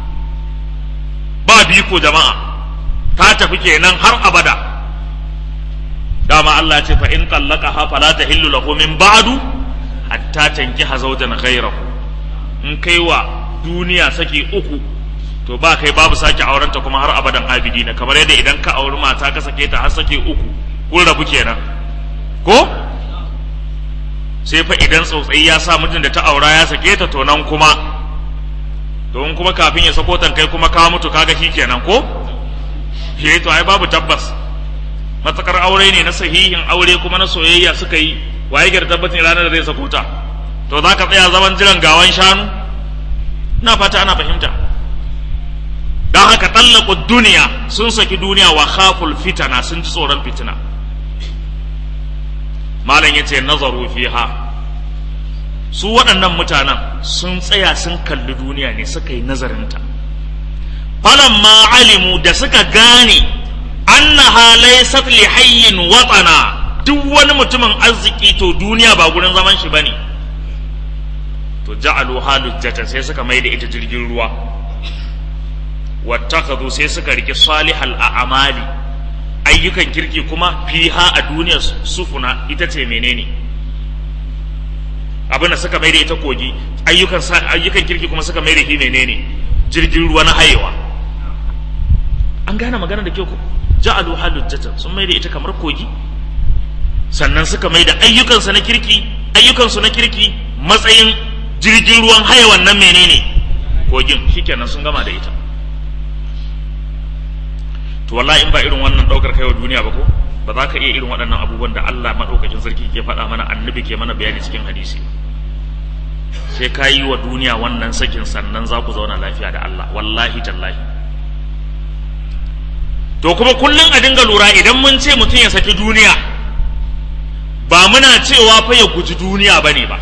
[SPEAKER 1] ba biko jama'a ta tafi kenan har abada dama Allah ya ce fa in tallaqaha fala tahillu lahu min ba'du hatta tankiha zawjan ghayrahu in kai wa duniya saki uku to ba kai babu sake aurenta kuma har abadan abidi na kamar yadda idan ka auri mata ka sake ta har sake uku kun rabu kenan ko sai fa idan tsautsayi ya sa mutum da ta aura ya sake ta to nan kuma domin kuma kafin ya sako kai kuma ka mutu kaga shi kenan ko he to ai babu tabbas matakar aure ne na sahihin aure kuma na soyayya suka yi waye gar tabbacin ranar da zai sako ta to za ka tsaya zaman jiran gawan shanu na fata ana fahimta don haka tallaku duniya sun saki duniya wa khaful fitana sun ji tsoron fitina malam ya ce nazaru fiha su waɗannan mutanen sun tsaya sun kalli duniya ne suka yi nazarinta ma alimu da suka gane annaha laysat li hayyin watana duk wani mutumin arziki to duniya ba gurin zaman shi bane to ja'alu halujjata sai suka mai da ita jirgin ruwa wattakhadhu sai suka rike salihal a'mali ayyukan kirki kuma fiha a duniyar sufuna ita ce menene abin da suka mai da ita kogi ayyukan ayyukan kirki kuma suka mai da shi menene jirgin ruwa na hayewa an gane magana da kyau ko ja'alu halujjatan sun mai da ita kamar kogi sannan suka mai da ayyukansu na kirki ayyukansu na kirki matsayin jirgin ruwan haya wannan menene kogin shikenan sun gama da ita to wallahi in ba irin wannan daukar kaiwa duniya ba ko ba za ka iya irin waɗannan abubuwan da Allah maɗaukakin sarki ke faɗa mana annabi ke mana bayani cikin hadisi sai ka yi wa duniya wannan sakin sannan za ku zauna lafiya da Allah wallahi tallahi to kuma kullum a dinga lura idan mun ce mutum ya saki duniya ba muna cewa fa ya guji duniya ba ne ba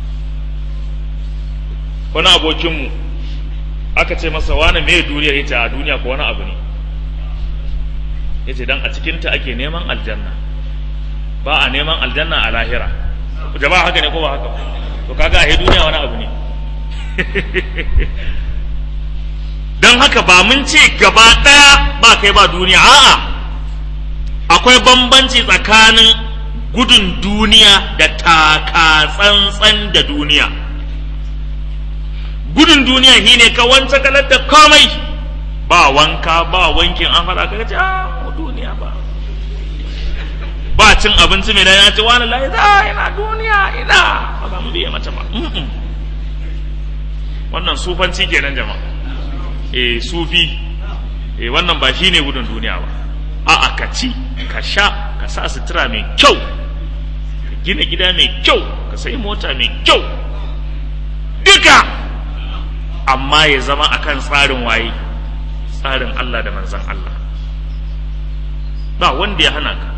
[SPEAKER 1] wani abokinmu aka ce masa wani me duniya ita a duniya ko wani abu ne ya ce don a cikinta ake neman aljanna ba a neman aljanna a lahira jama'a haka ne ko ba haka to kaga a duniya wani abu ne don haka ba mun ce gaba ɗaya ba kai ba duniya a'a akwai bambanci tsakanin gudun duniya da taka tsantsan da duniya gudun duniya shi ne ka wance kalar da komai ba wanka ba wankin an faɗa ka ce a duniya ba ba cin abinci mai ya ce wani lai za ina duniya ina ba za mu biya mata ba wannan sufanci kenan jama'a eh sufi eh wannan ba shine gudun duniya ba a'a ka ci ka sha ka sa sutura mai kyau ka gina gida mai kyau ka sai mota mai kyau duka amma ya zama akan tsarin waye tsarin Allah da manzan Allah ba wanda ya hana ka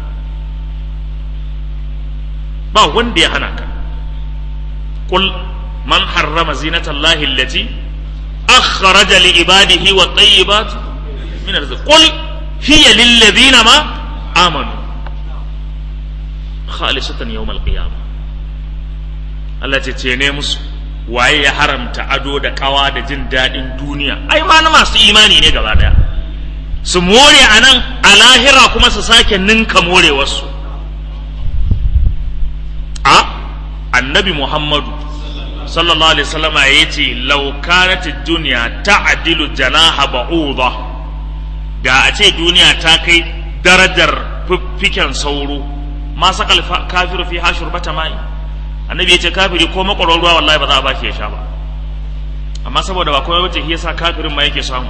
[SPEAKER 1] ba wanda ya hana ka qul man harrama zinatallahi allati akhraja li ibadihi wa tayyibat min arzq qul hiya lil ladina ma amanu khalisatan yawm al qiyamah Allah ce ce ne musu waye ya haramta ado da kawa da jin daɗin duniya ai ma na masu imani ne gaba daya su more a nan a lahira kuma su sake ninka more wasu a annabi muhammadu sallallahu alaihi wasallama ya ce laukanat duniya ta'dilu janaha ba'udha da a ce duniya ta kai darajar fiffiken sauro ma sakal kafiru fi hashur bata mai annabi ya ce kafiri ko makwaron ruwa wallahi ba za a ba shi ya sha ba amma saboda ba komai bace shi yasa kafirin ma yake samu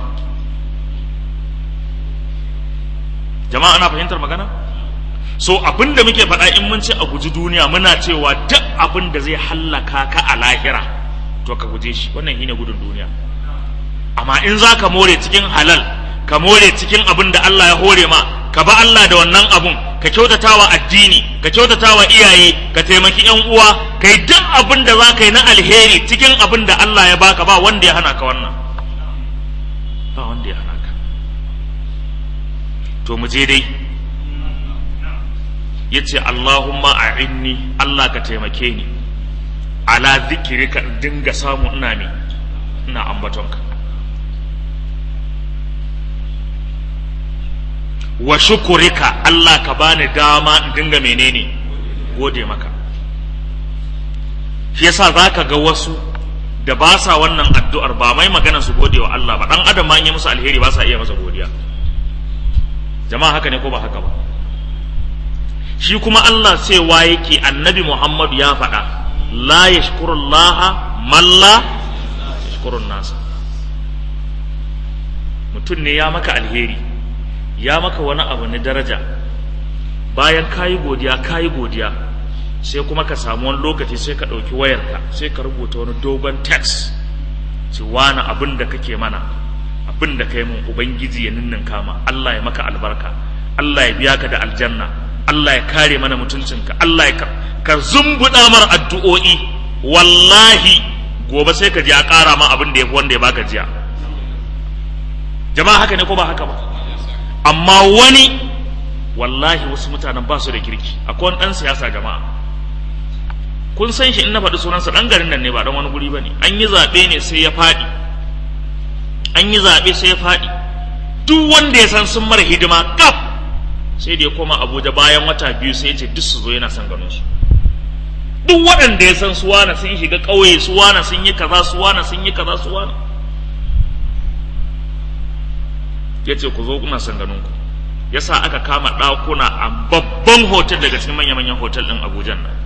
[SPEAKER 1] jama'a ana fahimtar magana so abin da muke faɗa in mun ce a guji duniya muna cewa duk abin da zai hallaka ka a lahira to ka guje shi wannan shine gudun duniya amma in za ka more cikin halal ka more cikin abin da Allah ya hore ma ka ba Allah da wannan abun ka kyautata wa addini ka kyautata wa iyaye ka taimaki yan uwa ka yi duk abin da za ka yi na alheri cikin abin da Allah ya baka ba wanda ya hana ka wannan ba wanda ya hana ka to mu je dai ya ce Allahumma a'inni Allah ka taimake ni ala zikirika in dinga samu ina ne ina ambatonka wa shukurika Allah ka bani dama in dinga menene gode maka shi yasa zaka ga wasu da ba sa wannan addu'ar ba mai magana su gode wa Allah ba dan adam ma in yi musu alheri ba sa iya masa godiya jama'a haka ne ko ba haka ba shi kuma Allah cewa yake annabi Muhammad ya faɗa la yashkurullaha man la yashkurun nasa mutum ne ya maka alheri ya maka wani abu na daraja bayan kayi godiya kayi godiya sai kuma ka samu wani lokaci sai ka ɗauki wayarka sai ka rubuta wani dogon text ci wani abin da kake mana abin da ka yi mun ubangiji ya ninnin kama Allah ya maka albarka Allah ya biya ka da aljanna Allah ya kare mana mutuncinka Allah ya ka zumbuɗa mar addu'o'i wallahi gobe sai ka ji a ƙara ma abin da ya fi wanda ya baka jiya jama'a haka ne ko ba haka ba amma wani wallahi wasu mutanen ba su da kirki akwai wani ɗan siyasa jama'a kun san shi in na faɗi sunansa ɗan garin nan ne ba ɗan wani guri ba ne an yi zaɓe ne sai ya faɗi an yi zaɓe sai ya faɗi duk wanda ya san sun mara hidima kaf sai da ya koma abuja bayan wata biyu sai ya ce duk su zo yana son ganin su duk waɗanda ya san su wana sun shiga ƙauye su wana sun yi kaza su wana sun yi kaza su wana ya ce ku zo kuna son ganin ku ya sa aka kama ɗakuna a babban hotel daga cikin manya-manyan hotel ɗin abuja nan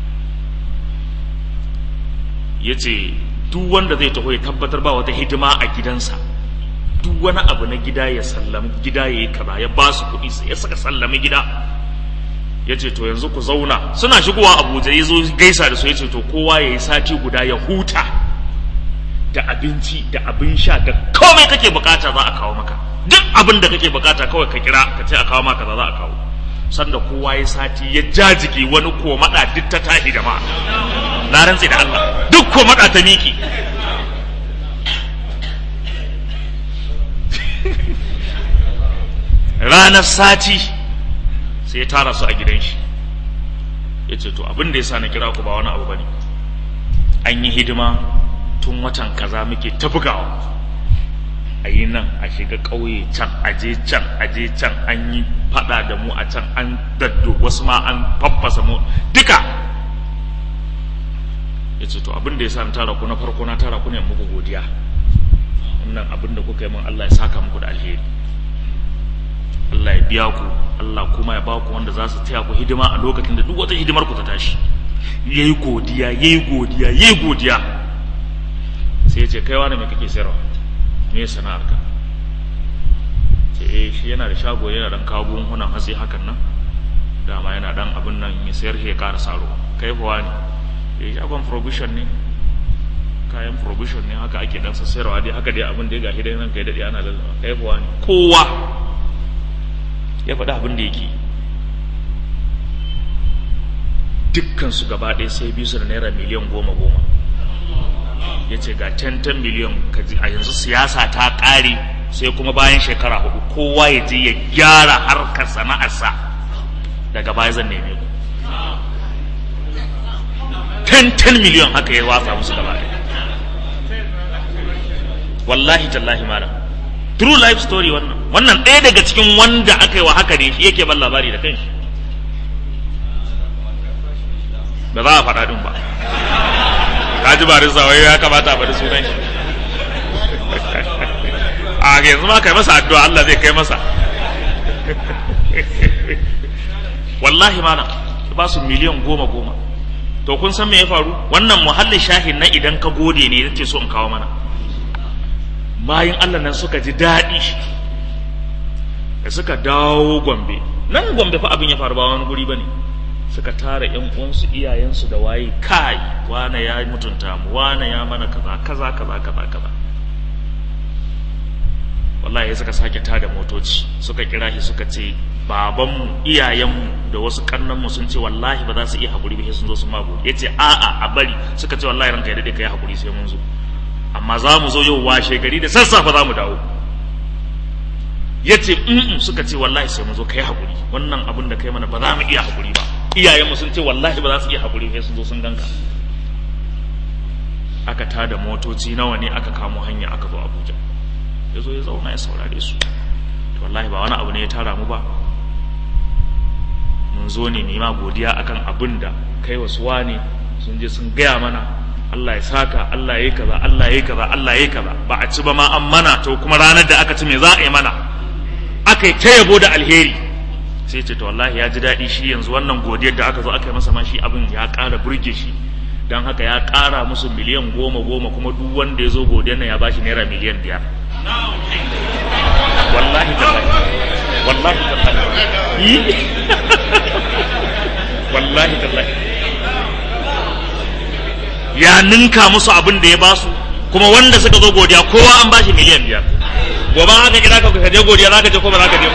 [SPEAKER 1] ya ce duk wanda zai taho ya tabbatar ba wata hidima a gidansa duk wani abu na gida ya sallami gida ya yi kaza ya ba su kuɗi sai ya saka sallami gida ya ce to yanzu ku zauna suna shigowa abuja ya zo gaisa da su ya ce to kowa ya yi sati guda ya huta da abinci da abin sha da komai kake bukata za a kawo maka duk abin da kake bukata kawai ka kira ka ce a kawo maka za a kawo sanda kowa ya sati ya jajiki wani komada duk ta tashi jama'a na rantsi da Allah duk komada ta miki ranar sati sai ya tara su a gidan shi ya ce to abin da ya sa na kira ku ba wani abu bane an yi hidima tun watan kaza muke ta bugawa a yi nan a shiga ƙauye can a je can a je can an yi faɗa da mu a can an daddo wasu ma an faffasa mu duka ya ce to abin da ya sa na tara ku na farko na tara ku ne muku godiya wannan abin da kuka yi min Allah ya saka muku da alheri Allah ya biya ku Allah kuma ya ba ku wanda za su taya ku hidima a lokacin da duk wata hidimar ku ta tashi yayi godiya yayi godiya yayi godiya sai ya ce kai wani me kake sayarwa me sana'arka ce eh shi yana da shago yana dan kawo buhunan hatsi hakan nan dama yana dan abin nan ya sayar ya ƙara saro kai fa wani eh shagon provision ne kayan provision ne haka ake dan sayarwa dai haka dai abin da ya gashi dai nan kai dade ana lallaba kai fa wani kowa ya faɗi abin da yake dukkan su gaba ɗaya sai biyu su da naira miliyan goma goma ya ce ga 10 miliyan a yanzu siyasa ta ƙare sai kuma bayan shekara hudu kowa ya je ya gyara harkar sana'arsa daga baya zan neme ku 10 miliyan haka ya watsa musu gaba ɗaya wallahi tallahi malam true life story wannan wannan ɗaya daga cikin wanda aka yi wa haka ne shi yake ban labari da kanshi ba za a faɗa ɗin ba kaji ba rinsa wai ya kamata a faɗi sunan shi a yanzu ma kai masa addu'a Allah zai kai masa wallahi mana ba su miliyan goma goma to kun san me ya faru wannan muhallin shahin na idan ka gode ne yace so in kawo mana bayan Allah nan suka ji daɗi da suka dawo gombe nan gombe fa abin ya faru ba wani guri bane suka tara ƴan uwansu iyayensu da waye kai wane ya mutunta mu wane ya mana kaza kaza kaza kaza kaza wallahi suka sake tada motoci suka kira shi suka ce babanmu iyayenmu da wasu kannanmu sun ce wallahi ba za su iya haƙuri ba sun zo sun mago ya ce a'a a bari suka ce wallahi ranka ya daɗe ka yi haƙuri sai mun zo amma za mu zo yau washe gari da sassafe za mu dawo ya ce in suka ce wallahi sai mun zo ka yi haƙuri wannan abin da kai mana ba za mu iya haƙuri ba iyayenmu sun ce wallahi ba za su iya haƙuri sai sun zo sun ganka aka tada motoci nawa ne aka kamo hanya aka zo abuja ya zo ya zauna ya saurare su to wallahi ba wani abu ne ya tara mu ba mun zo ne nema godiya akan abin da kai wasu wane sun je sun gaya mana Allah ya saka Allah ya yi kaza Allah ya yi kaza Allah ya yi kaza ba a ci ba ma an mana to kuma ranar da aka ci me za a yi mana aka yi ta yabo da alheri sai ce to wallahi ya ji daɗi shi yanzu wannan godiyar da aka zo aka yi masa ma shi abin ya ƙara burge shi don haka ya ƙara musu miliyan goma goma kuma duk wanda ya zo godiyar nan ya bashi naira miliyan biyar wallahi tallahi wallahi tallahi wallahi tallahi ya ninka musu abin da ya basu kuma wanda suka zo godiya kowa an bashi miliyan biyar gobe haka kira ka ka je godiya za ka je ko ba za ka je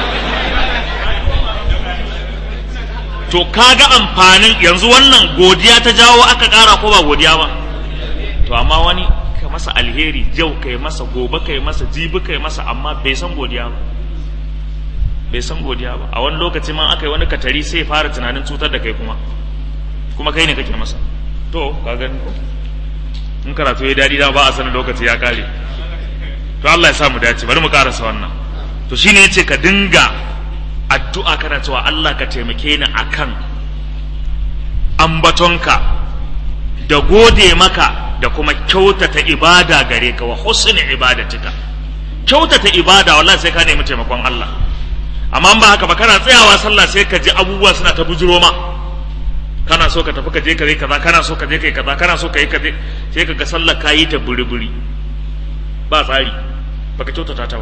[SPEAKER 1] to kaga amfanin yanzu wannan godiya ta jawo aka ƙara ko ba godiya ba to amma wani ka masa alheri jau kai masa gobe kai masa jibi kai masa amma bai san godiya ba bai san godiya ba a wani lokaci ma aka yi wani katari sai fara tunanin cutar da kai kuma kuma kai ne kake masa to ka gani ko in karatu ya dadi da ba a sanin lokaci ya kare to Allah ya sa mu dace bari mu karasa wannan to shine yace ka dinga addu'a kana cewa Allah ka taimake ni akan ambatonka da gode maka da kuma kyautata ibada gare ka wa husni ibadatika kyautata ibada wallahi sai ka nemi taimakon Allah amma ba haka ba kana tsayawa sallah sai ka ji abubuwa suna ta bujiro ma kana so ka tafi ka je ka yi kaza kana so ka je ka yi kaza kana so ka yi kaza sai ka ga sallah ka yi ta buri-buri ba tsari baka kyautata ta ba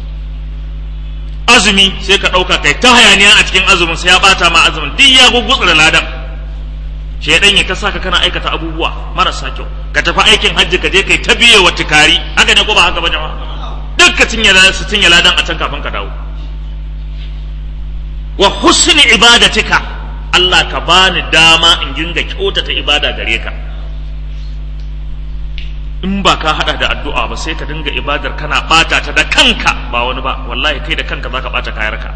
[SPEAKER 1] azumi sai ka ɗauka kai ta hayaniya a cikin azumin sai ya bata ma azumin duk ya gugutsura ladan shaidan ya ta saka kana aikata abubuwa marasa kyau ka tafi aikin hajji ka je kai ta biye wa tukari haka ne ko ba haka ba jama'a duk ka cinye su cinye ladan a can kafin ka dawo wa husni ibadatika Allah ka bani dama in dinga kyautata ibada gare ka in ba ka hada da addu'a ba sai ka dinga ibadar kana bata ta da kanka ba wani ba wallahi kai da kanka zaka bata kayarka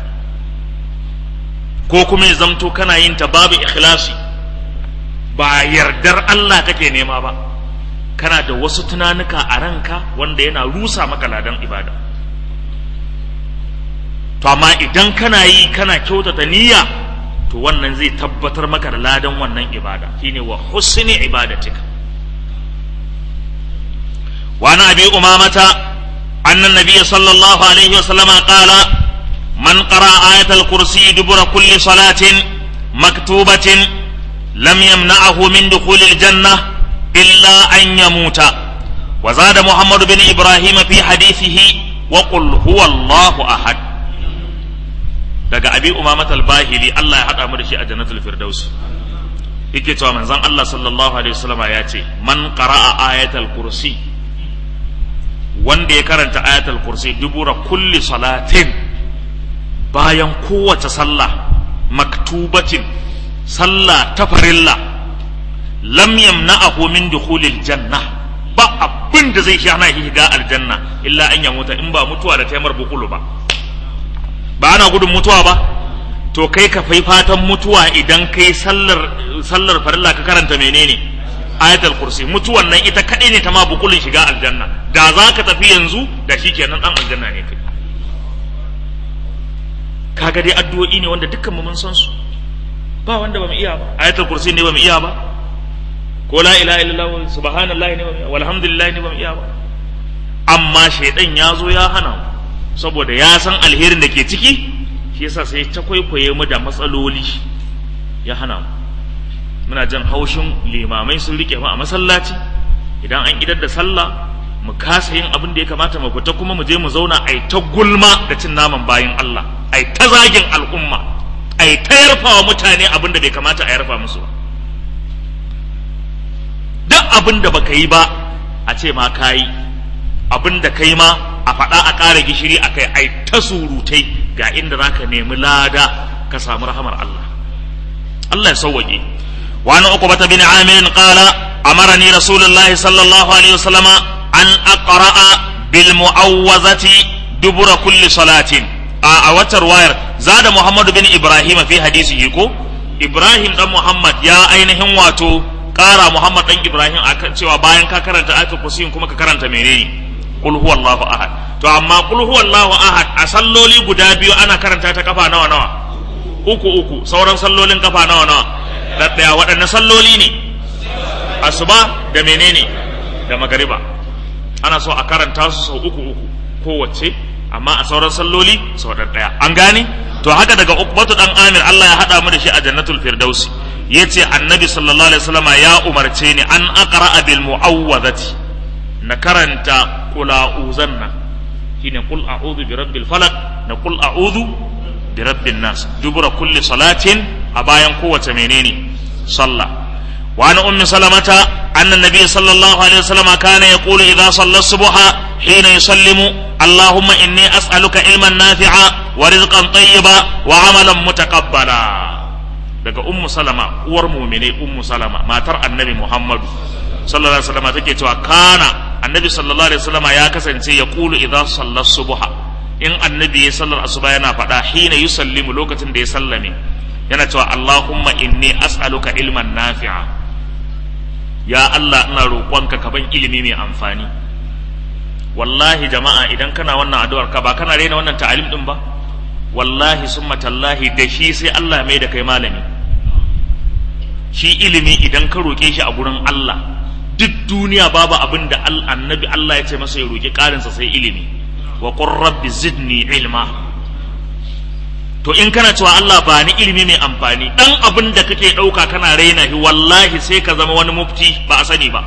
[SPEAKER 1] ko kuma ya zamto kana yin ta babu ikhlasi ba yardar Allah kake nema ba kana da wasu tunanuka a ranka wanda yana rusa maka ladan ibada to amma idan kana yi kana kyautata niyya to wannan zai tabbatar maka da ladan wannan ibada shine wa husni ibadatika وعن ابي امامه ان النبي صلى الله عليه وسلم قال من قرا ايه الكرسي دبر كل صلاه مكتوبه لم يمنعه من دخول الجنه الا ان يموت وزاد محمد بن ابراهيم في حديثه وقل هو الله احد daga abi umamat al-bahili Allah ya hada mu da shi a jannatul firdaus yake cewa manzon Allah sallallahu alaihi wasallam ya ce man qara'a ayatal kursi wanda ya karanta ayatul kursi dubura kulli salatin bayan kowace sallah maktubatin sallah ta farilla lam yamna'ahu min dukhulil janna ba abin da zai hana shi shiga aljanna illa an ya mutu in ba mutuwa da taimar bukulu ba ba ana gudun mutuwa ba to kai ka fai fatan mutuwa idan kai sallar sallar farilla ka karanta menene ayatul kursi mutuwan nan ita kadai ne ta ma bukulin shiga aljanna da za ka tafi yanzu da shi kenan dan aljanna ne kai kaga dai addu'o'i ne wanda dukkan mu mun san su ba wanda bamu iya ba ayatul kursi ne bamu iya ba ko la ilaha illallah subhanallahi ne bamu iya walhamdulillah ne bamu iya ba amma shaidan ya zo ya hana mu saboda ya san alherin da ke ciki shi yasa sai ta kwaikwaye mu da matsaloli ya hana mu muna jan haushin limamai sun rike mu a masallaci idan an idar da sallah mu kasa yin abin da ya kamata mu fita kuma mu je mu zauna ai ta gulma da cin naman bayin Allah ai ta zagin al'umma ai ta yarfawa mutane abin da bai kamata a yarfa musu ba duk abin da baka yi ba a ce ma kayi abin da kai ma a faɗa a ƙara gishiri a kai ai ta surutai ga inda za ka nemi lada ka samu rahamar Allah Allah ya sauwaƙe wani uku bata bin amirin ƙala amarani rasulullahi sallallahu alaihi wasallama an aqra'a bil mu'awwazati dubura kulli salatin a a watar wayar zada muhammadu bin ibrahim fi hadisi ko ibrahim dan muhammad ya ainihin wato ƙara muhammad dan ibrahim akan cewa bayan ka karanta ayatul kursi kuma ka karanta menene qul huwallahu ahad to amma qul huwallahu ahad a salloli guda biyu ana karanta ta kafa nawa nawa uku uku sauran sallolin kafa nawa nawa da daya waɗanne salloli ne asuba da menene da magariba ana so a karanta su sau uku uku kowace amma a sauran salloli sau ɗaya an gane to haka daga ukbatu dan amir Allah ya haɗa mu da shi a jannatul firdausi yace annabi sallallahu alaihi wasallama ya umarce ni an aqra bil mu'awwadhati na karanta qula uzanna shine qul a'udhu bi rabbil falaq na qul a'udhu bi rabbin nas dubura kulli salatin a bayan kowace menene sallah وعن أم سلمة أن النبي صلى الله عليه وسلم كان يقول إذا صلى الصبح حين يسلم اللهم إني أسألك علما نافعا ورزقا طيبا وعملا متقبلا daga ummu salama uwar mumine ummu salama matar annabi muhammadu sallallahu alaihi wasallam take cewa kana annabi sallallahu alaihi wasallam ya kasance ya kulu idza sallar subha in annabi ya sallar asuba yana faɗa hina yusallimu lokacin da ya sallame yana cewa allahumma inni as'aluka ilman nafi'a ya Allah ina roƙonka ka ban ilimi mai amfani wallahi jama'a idan kana wannan addu'ar ka ba kana rena wannan ta'alim din ba wallahi summa tallahi da shi sai Allah mai da kai malami shi ilimi idan ka roƙe shi a gurin Allah duk duniya babu abin da annabi Allah ya ce masa ya roƙi ƙarinsa sai ilimi wa qur rabbi zidni ilma to in kana cewa Allah ba ni ilimi mai amfani dan abin da kake ɗauka kana raina shi wallahi sai ka zama wani mufti ba a sani ba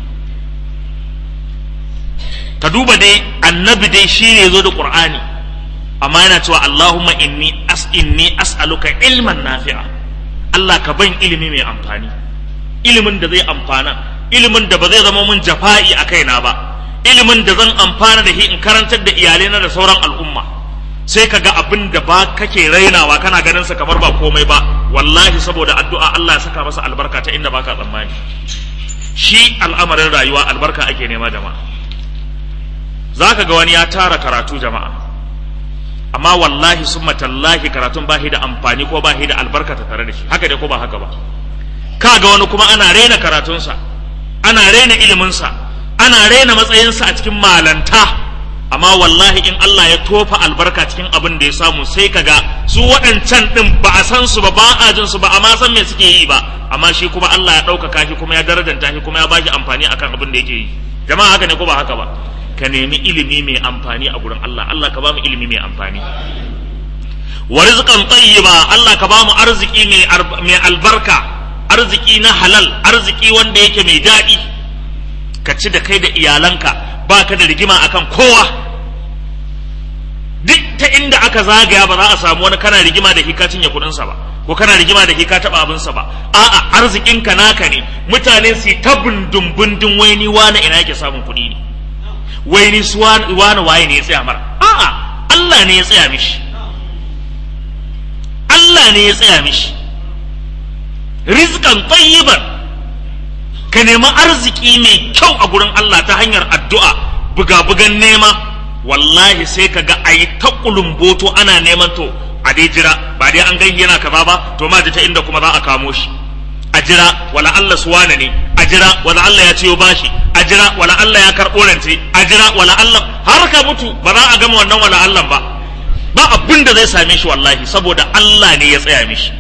[SPEAKER 1] ka duba dai annabi dai shi ne zo da qur'ani amma yana cewa Allahumma inni as inni as'aluka ilman nafi'a Allah ka ban ilimi mai amfani ilimin da zai amfana ilimin da ba zai zama mun jafa'i a kaina ba ilimin da zan amfana da shi in karantar da iyalaina da sauran al'umma sai ka ga abin da ba kake rainawa kana ganin sa kamar ba komai ba wallahi saboda addu'a Allah ya saka masa albarka ta inda baka tsammani shi al'amarin rayuwa albarka ake nema jama'a zaka ga wani ya tara karatu jama'a amma wallahi summa tallahi karatun ba da amfani ko ba da albarka ta tare da shi haka dai ko ba haka ba ka ga wani kuma ana raina karatunsa ana raina iliminsa ana raina matsayinsa a cikin malanta amma wallahi in Allah ya tofa albarka cikin abin da ya samu sai kaga su waɗancan ɗin ba a san su ba ba a jin su ba amma san me suke yi ba amma shi kuma Allah ya ɗaukaka shi kuma ya darajanta shi kuma ya bashi amfani akan abin da yake yi jama'a haka ne ko ba haka ba ka nemi ilimi mai amfani a gurin Allah Allah ka ba mu ilimi mai amfani wa rizqan tayyiba Allah ka ba mu arziki mai albarka arziki na halal arziki wanda yake mai daɗi ka ci da kai da iyalanka ba ka da rigima akan kowa duk ta inda aka zagaya ba za a samu wani kana rigima da hika cinye kuɗinsa ba ko kana rigima da hika taɓa abinsa ba a'a arzikinka naka ne mutane su ta bundun bundun wai ni wani ina yake samun kuɗi ne wai ni su wani waye ne ya tsaya mara a'a Allah ne ya tsaya mishi Allah ne ya tsaya mishi rizqan tayyiban ka nemi arziki mai kyau a gurin Allah ta hanyar addu'a buga-bugan nema wallahi sai ka ga ayi ta kulumboto ana neman to a dai jira ba dai an gani yana kaza ba to ma ta inda kuma za a kamo shi a jira wala Allah su wane ne a jira wala Allah ya ciyo bashi a jira wala Allah ya karɓo rance a jira wala Allah har ka mutu ba za a gama wannan wala Allah ba ba abin da zai same shi wallahi saboda Allah ne ya tsaya mishi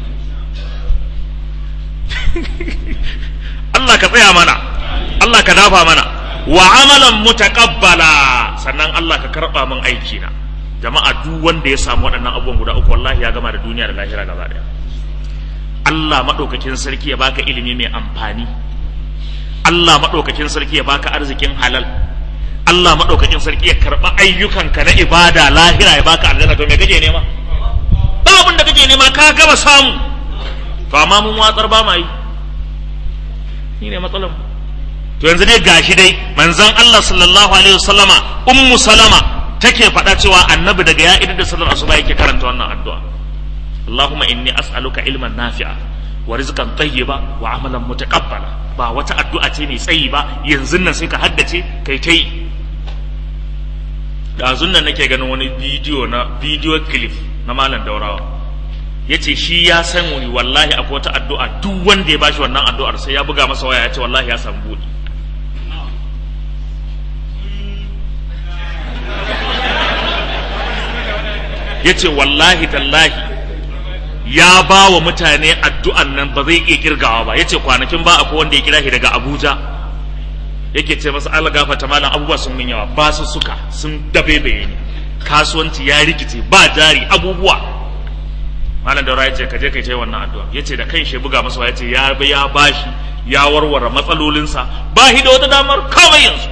[SPEAKER 1] Allah ka tsaya mana Allah ka dafa mana wa amalan mutaqabbala sannan Allah ka karba min aiki na jama'a duk wanda ya samu waɗannan abubuwan guda uku wallahi ya gama da duniya da lahira gaba daya Allah madaukakin sarki ya baka ilimi mai amfani Allah madaukakin sarki ya baka arzikin halal Allah madaukakin sarki ya karba ayyukanka na ibada lahira ya baka aljanna to me kake nema ba abin da kake nema ka gama samu to amma mun watsar ba ma yi shi ne matsalar to yanzu dai gashi dai manzon Allah sallallahu alaihi wasallama ummu salama take faɗa cewa annabi daga ya idar da sallar asuba yake karanta wannan addu'a Allahumma inni as'aluka ilman nafi'a wa rizqan tayyiba wa amalan mutaqabbala ba wata addu'a ce mai tsayi ba yanzu nan sai ka haddace kai ta yi ɗazun nan nake ganin wani bidiyo na bidiyo clip na malam daurawa ya ce shi ya san wani wallahi akwai wata addu'a duk wanda ya bashi wannan addu'ar sai ya buga masa waya ya ce wallahi ya samu buɗi ya ce wallahi tallahi ya ba wa mutane addu'an nan ba zai iya kirgawa ba yace kwanakin ba akwai wanda ya kira shi daga Abuja yake ce masa Allah gafarta malam abubuwa sun min yawa ba su suka sun dabebeye ni kasuwanci ya rikice ba jari abubuwa malam daura yace ka je kai tai wannan addu'a yace da kan shi buga masa yace ya ya bashi ya warware matsalolinsa ba shi da wata damar kawai yanzu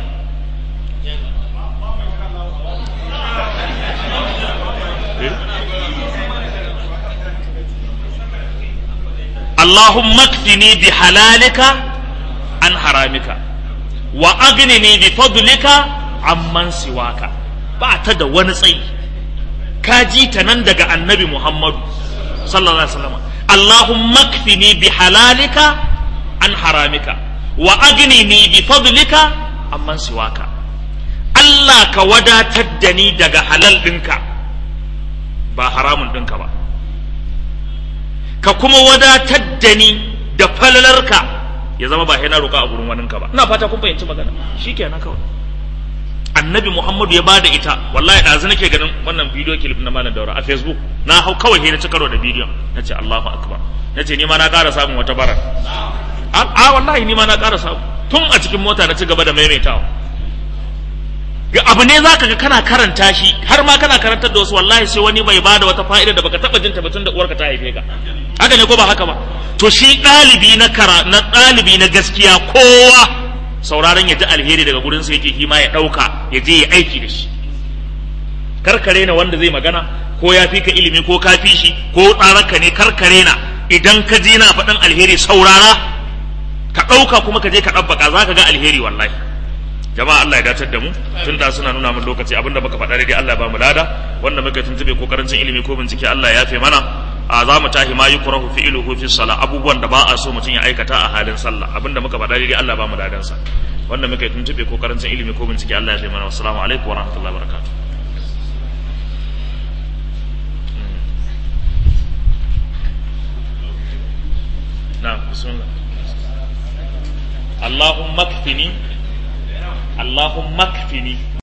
[SPEAKER 1] اللهم اكفني بحلالك عن حرامك واغنني بفضلك عمن سواك بعد da wani tsayi ka ji ta nan daga annabi Muhammadu sallallahu alaihi wasallam Allahumma kfini bi halalika an haramika wa agnini bi fadlika amman siwaka Allah ka wadatar da ni daga halal ɗinka ba haramun ɗinka ba ka kuma wadatar da ni da falalarka ya zama ba na roƙa a gurin waninka ba ina fata kun fahimci magana shikenan kawai annabi muhammadu ya bada ita wallahi ɗazu nake ganin wannan bidiyo clip na malam daura a facebook na hau kawai he na ci karo da bidiyon na ce allahu akbar na ce ni ma na ƙara samun wata bara a wallahi ni ma na ƙara samu tun a cikin mota na ci gaba da maimaitawa ga abu ne zaka ga kana karanta shi har ma kana karantar da wasu wallahi sai wani bai bada wata fa'ida da baka taba jin ta tun da uwarka ta haife ka haka ne ko ba haka ba to shi ɗalibi na kara na ɗalibi na gaskiya kowa sauraron ya ji alheri daga gurin sa yake shi ma ya ɗauka ya je ya aiki da shi karkare na wanda zai magana ko ya fi ka ilimi ko ka fi shi ko tsararka ne karkare na idan ka ji na faɗin alheri saurara ka ɗauka kuma ka je ka ɗabbaka za ka ga alheri wallahi jama'a Allah ya dacar da mu tun da suna nuna min lokaci abinda muka faɗa daidai Allah ya ba mu lada wanda muka tuntube ko karancin ilimi ko bincike Allah ya yafe mana a za mu tahi ma yukrahu fi'luhu fi salah abubuwan da ba a so mutum ya aikata a halin sallah abinda muka faɗa daidai Allah ya ba mu ladan sa wanda muka tuntube ko karancin ilimi ko bincike Allah ya yafe mana assalamu alaikum wa rahmatullahi wa barakatuh نعم بسم الله اللهم اكفني اللهم اكفني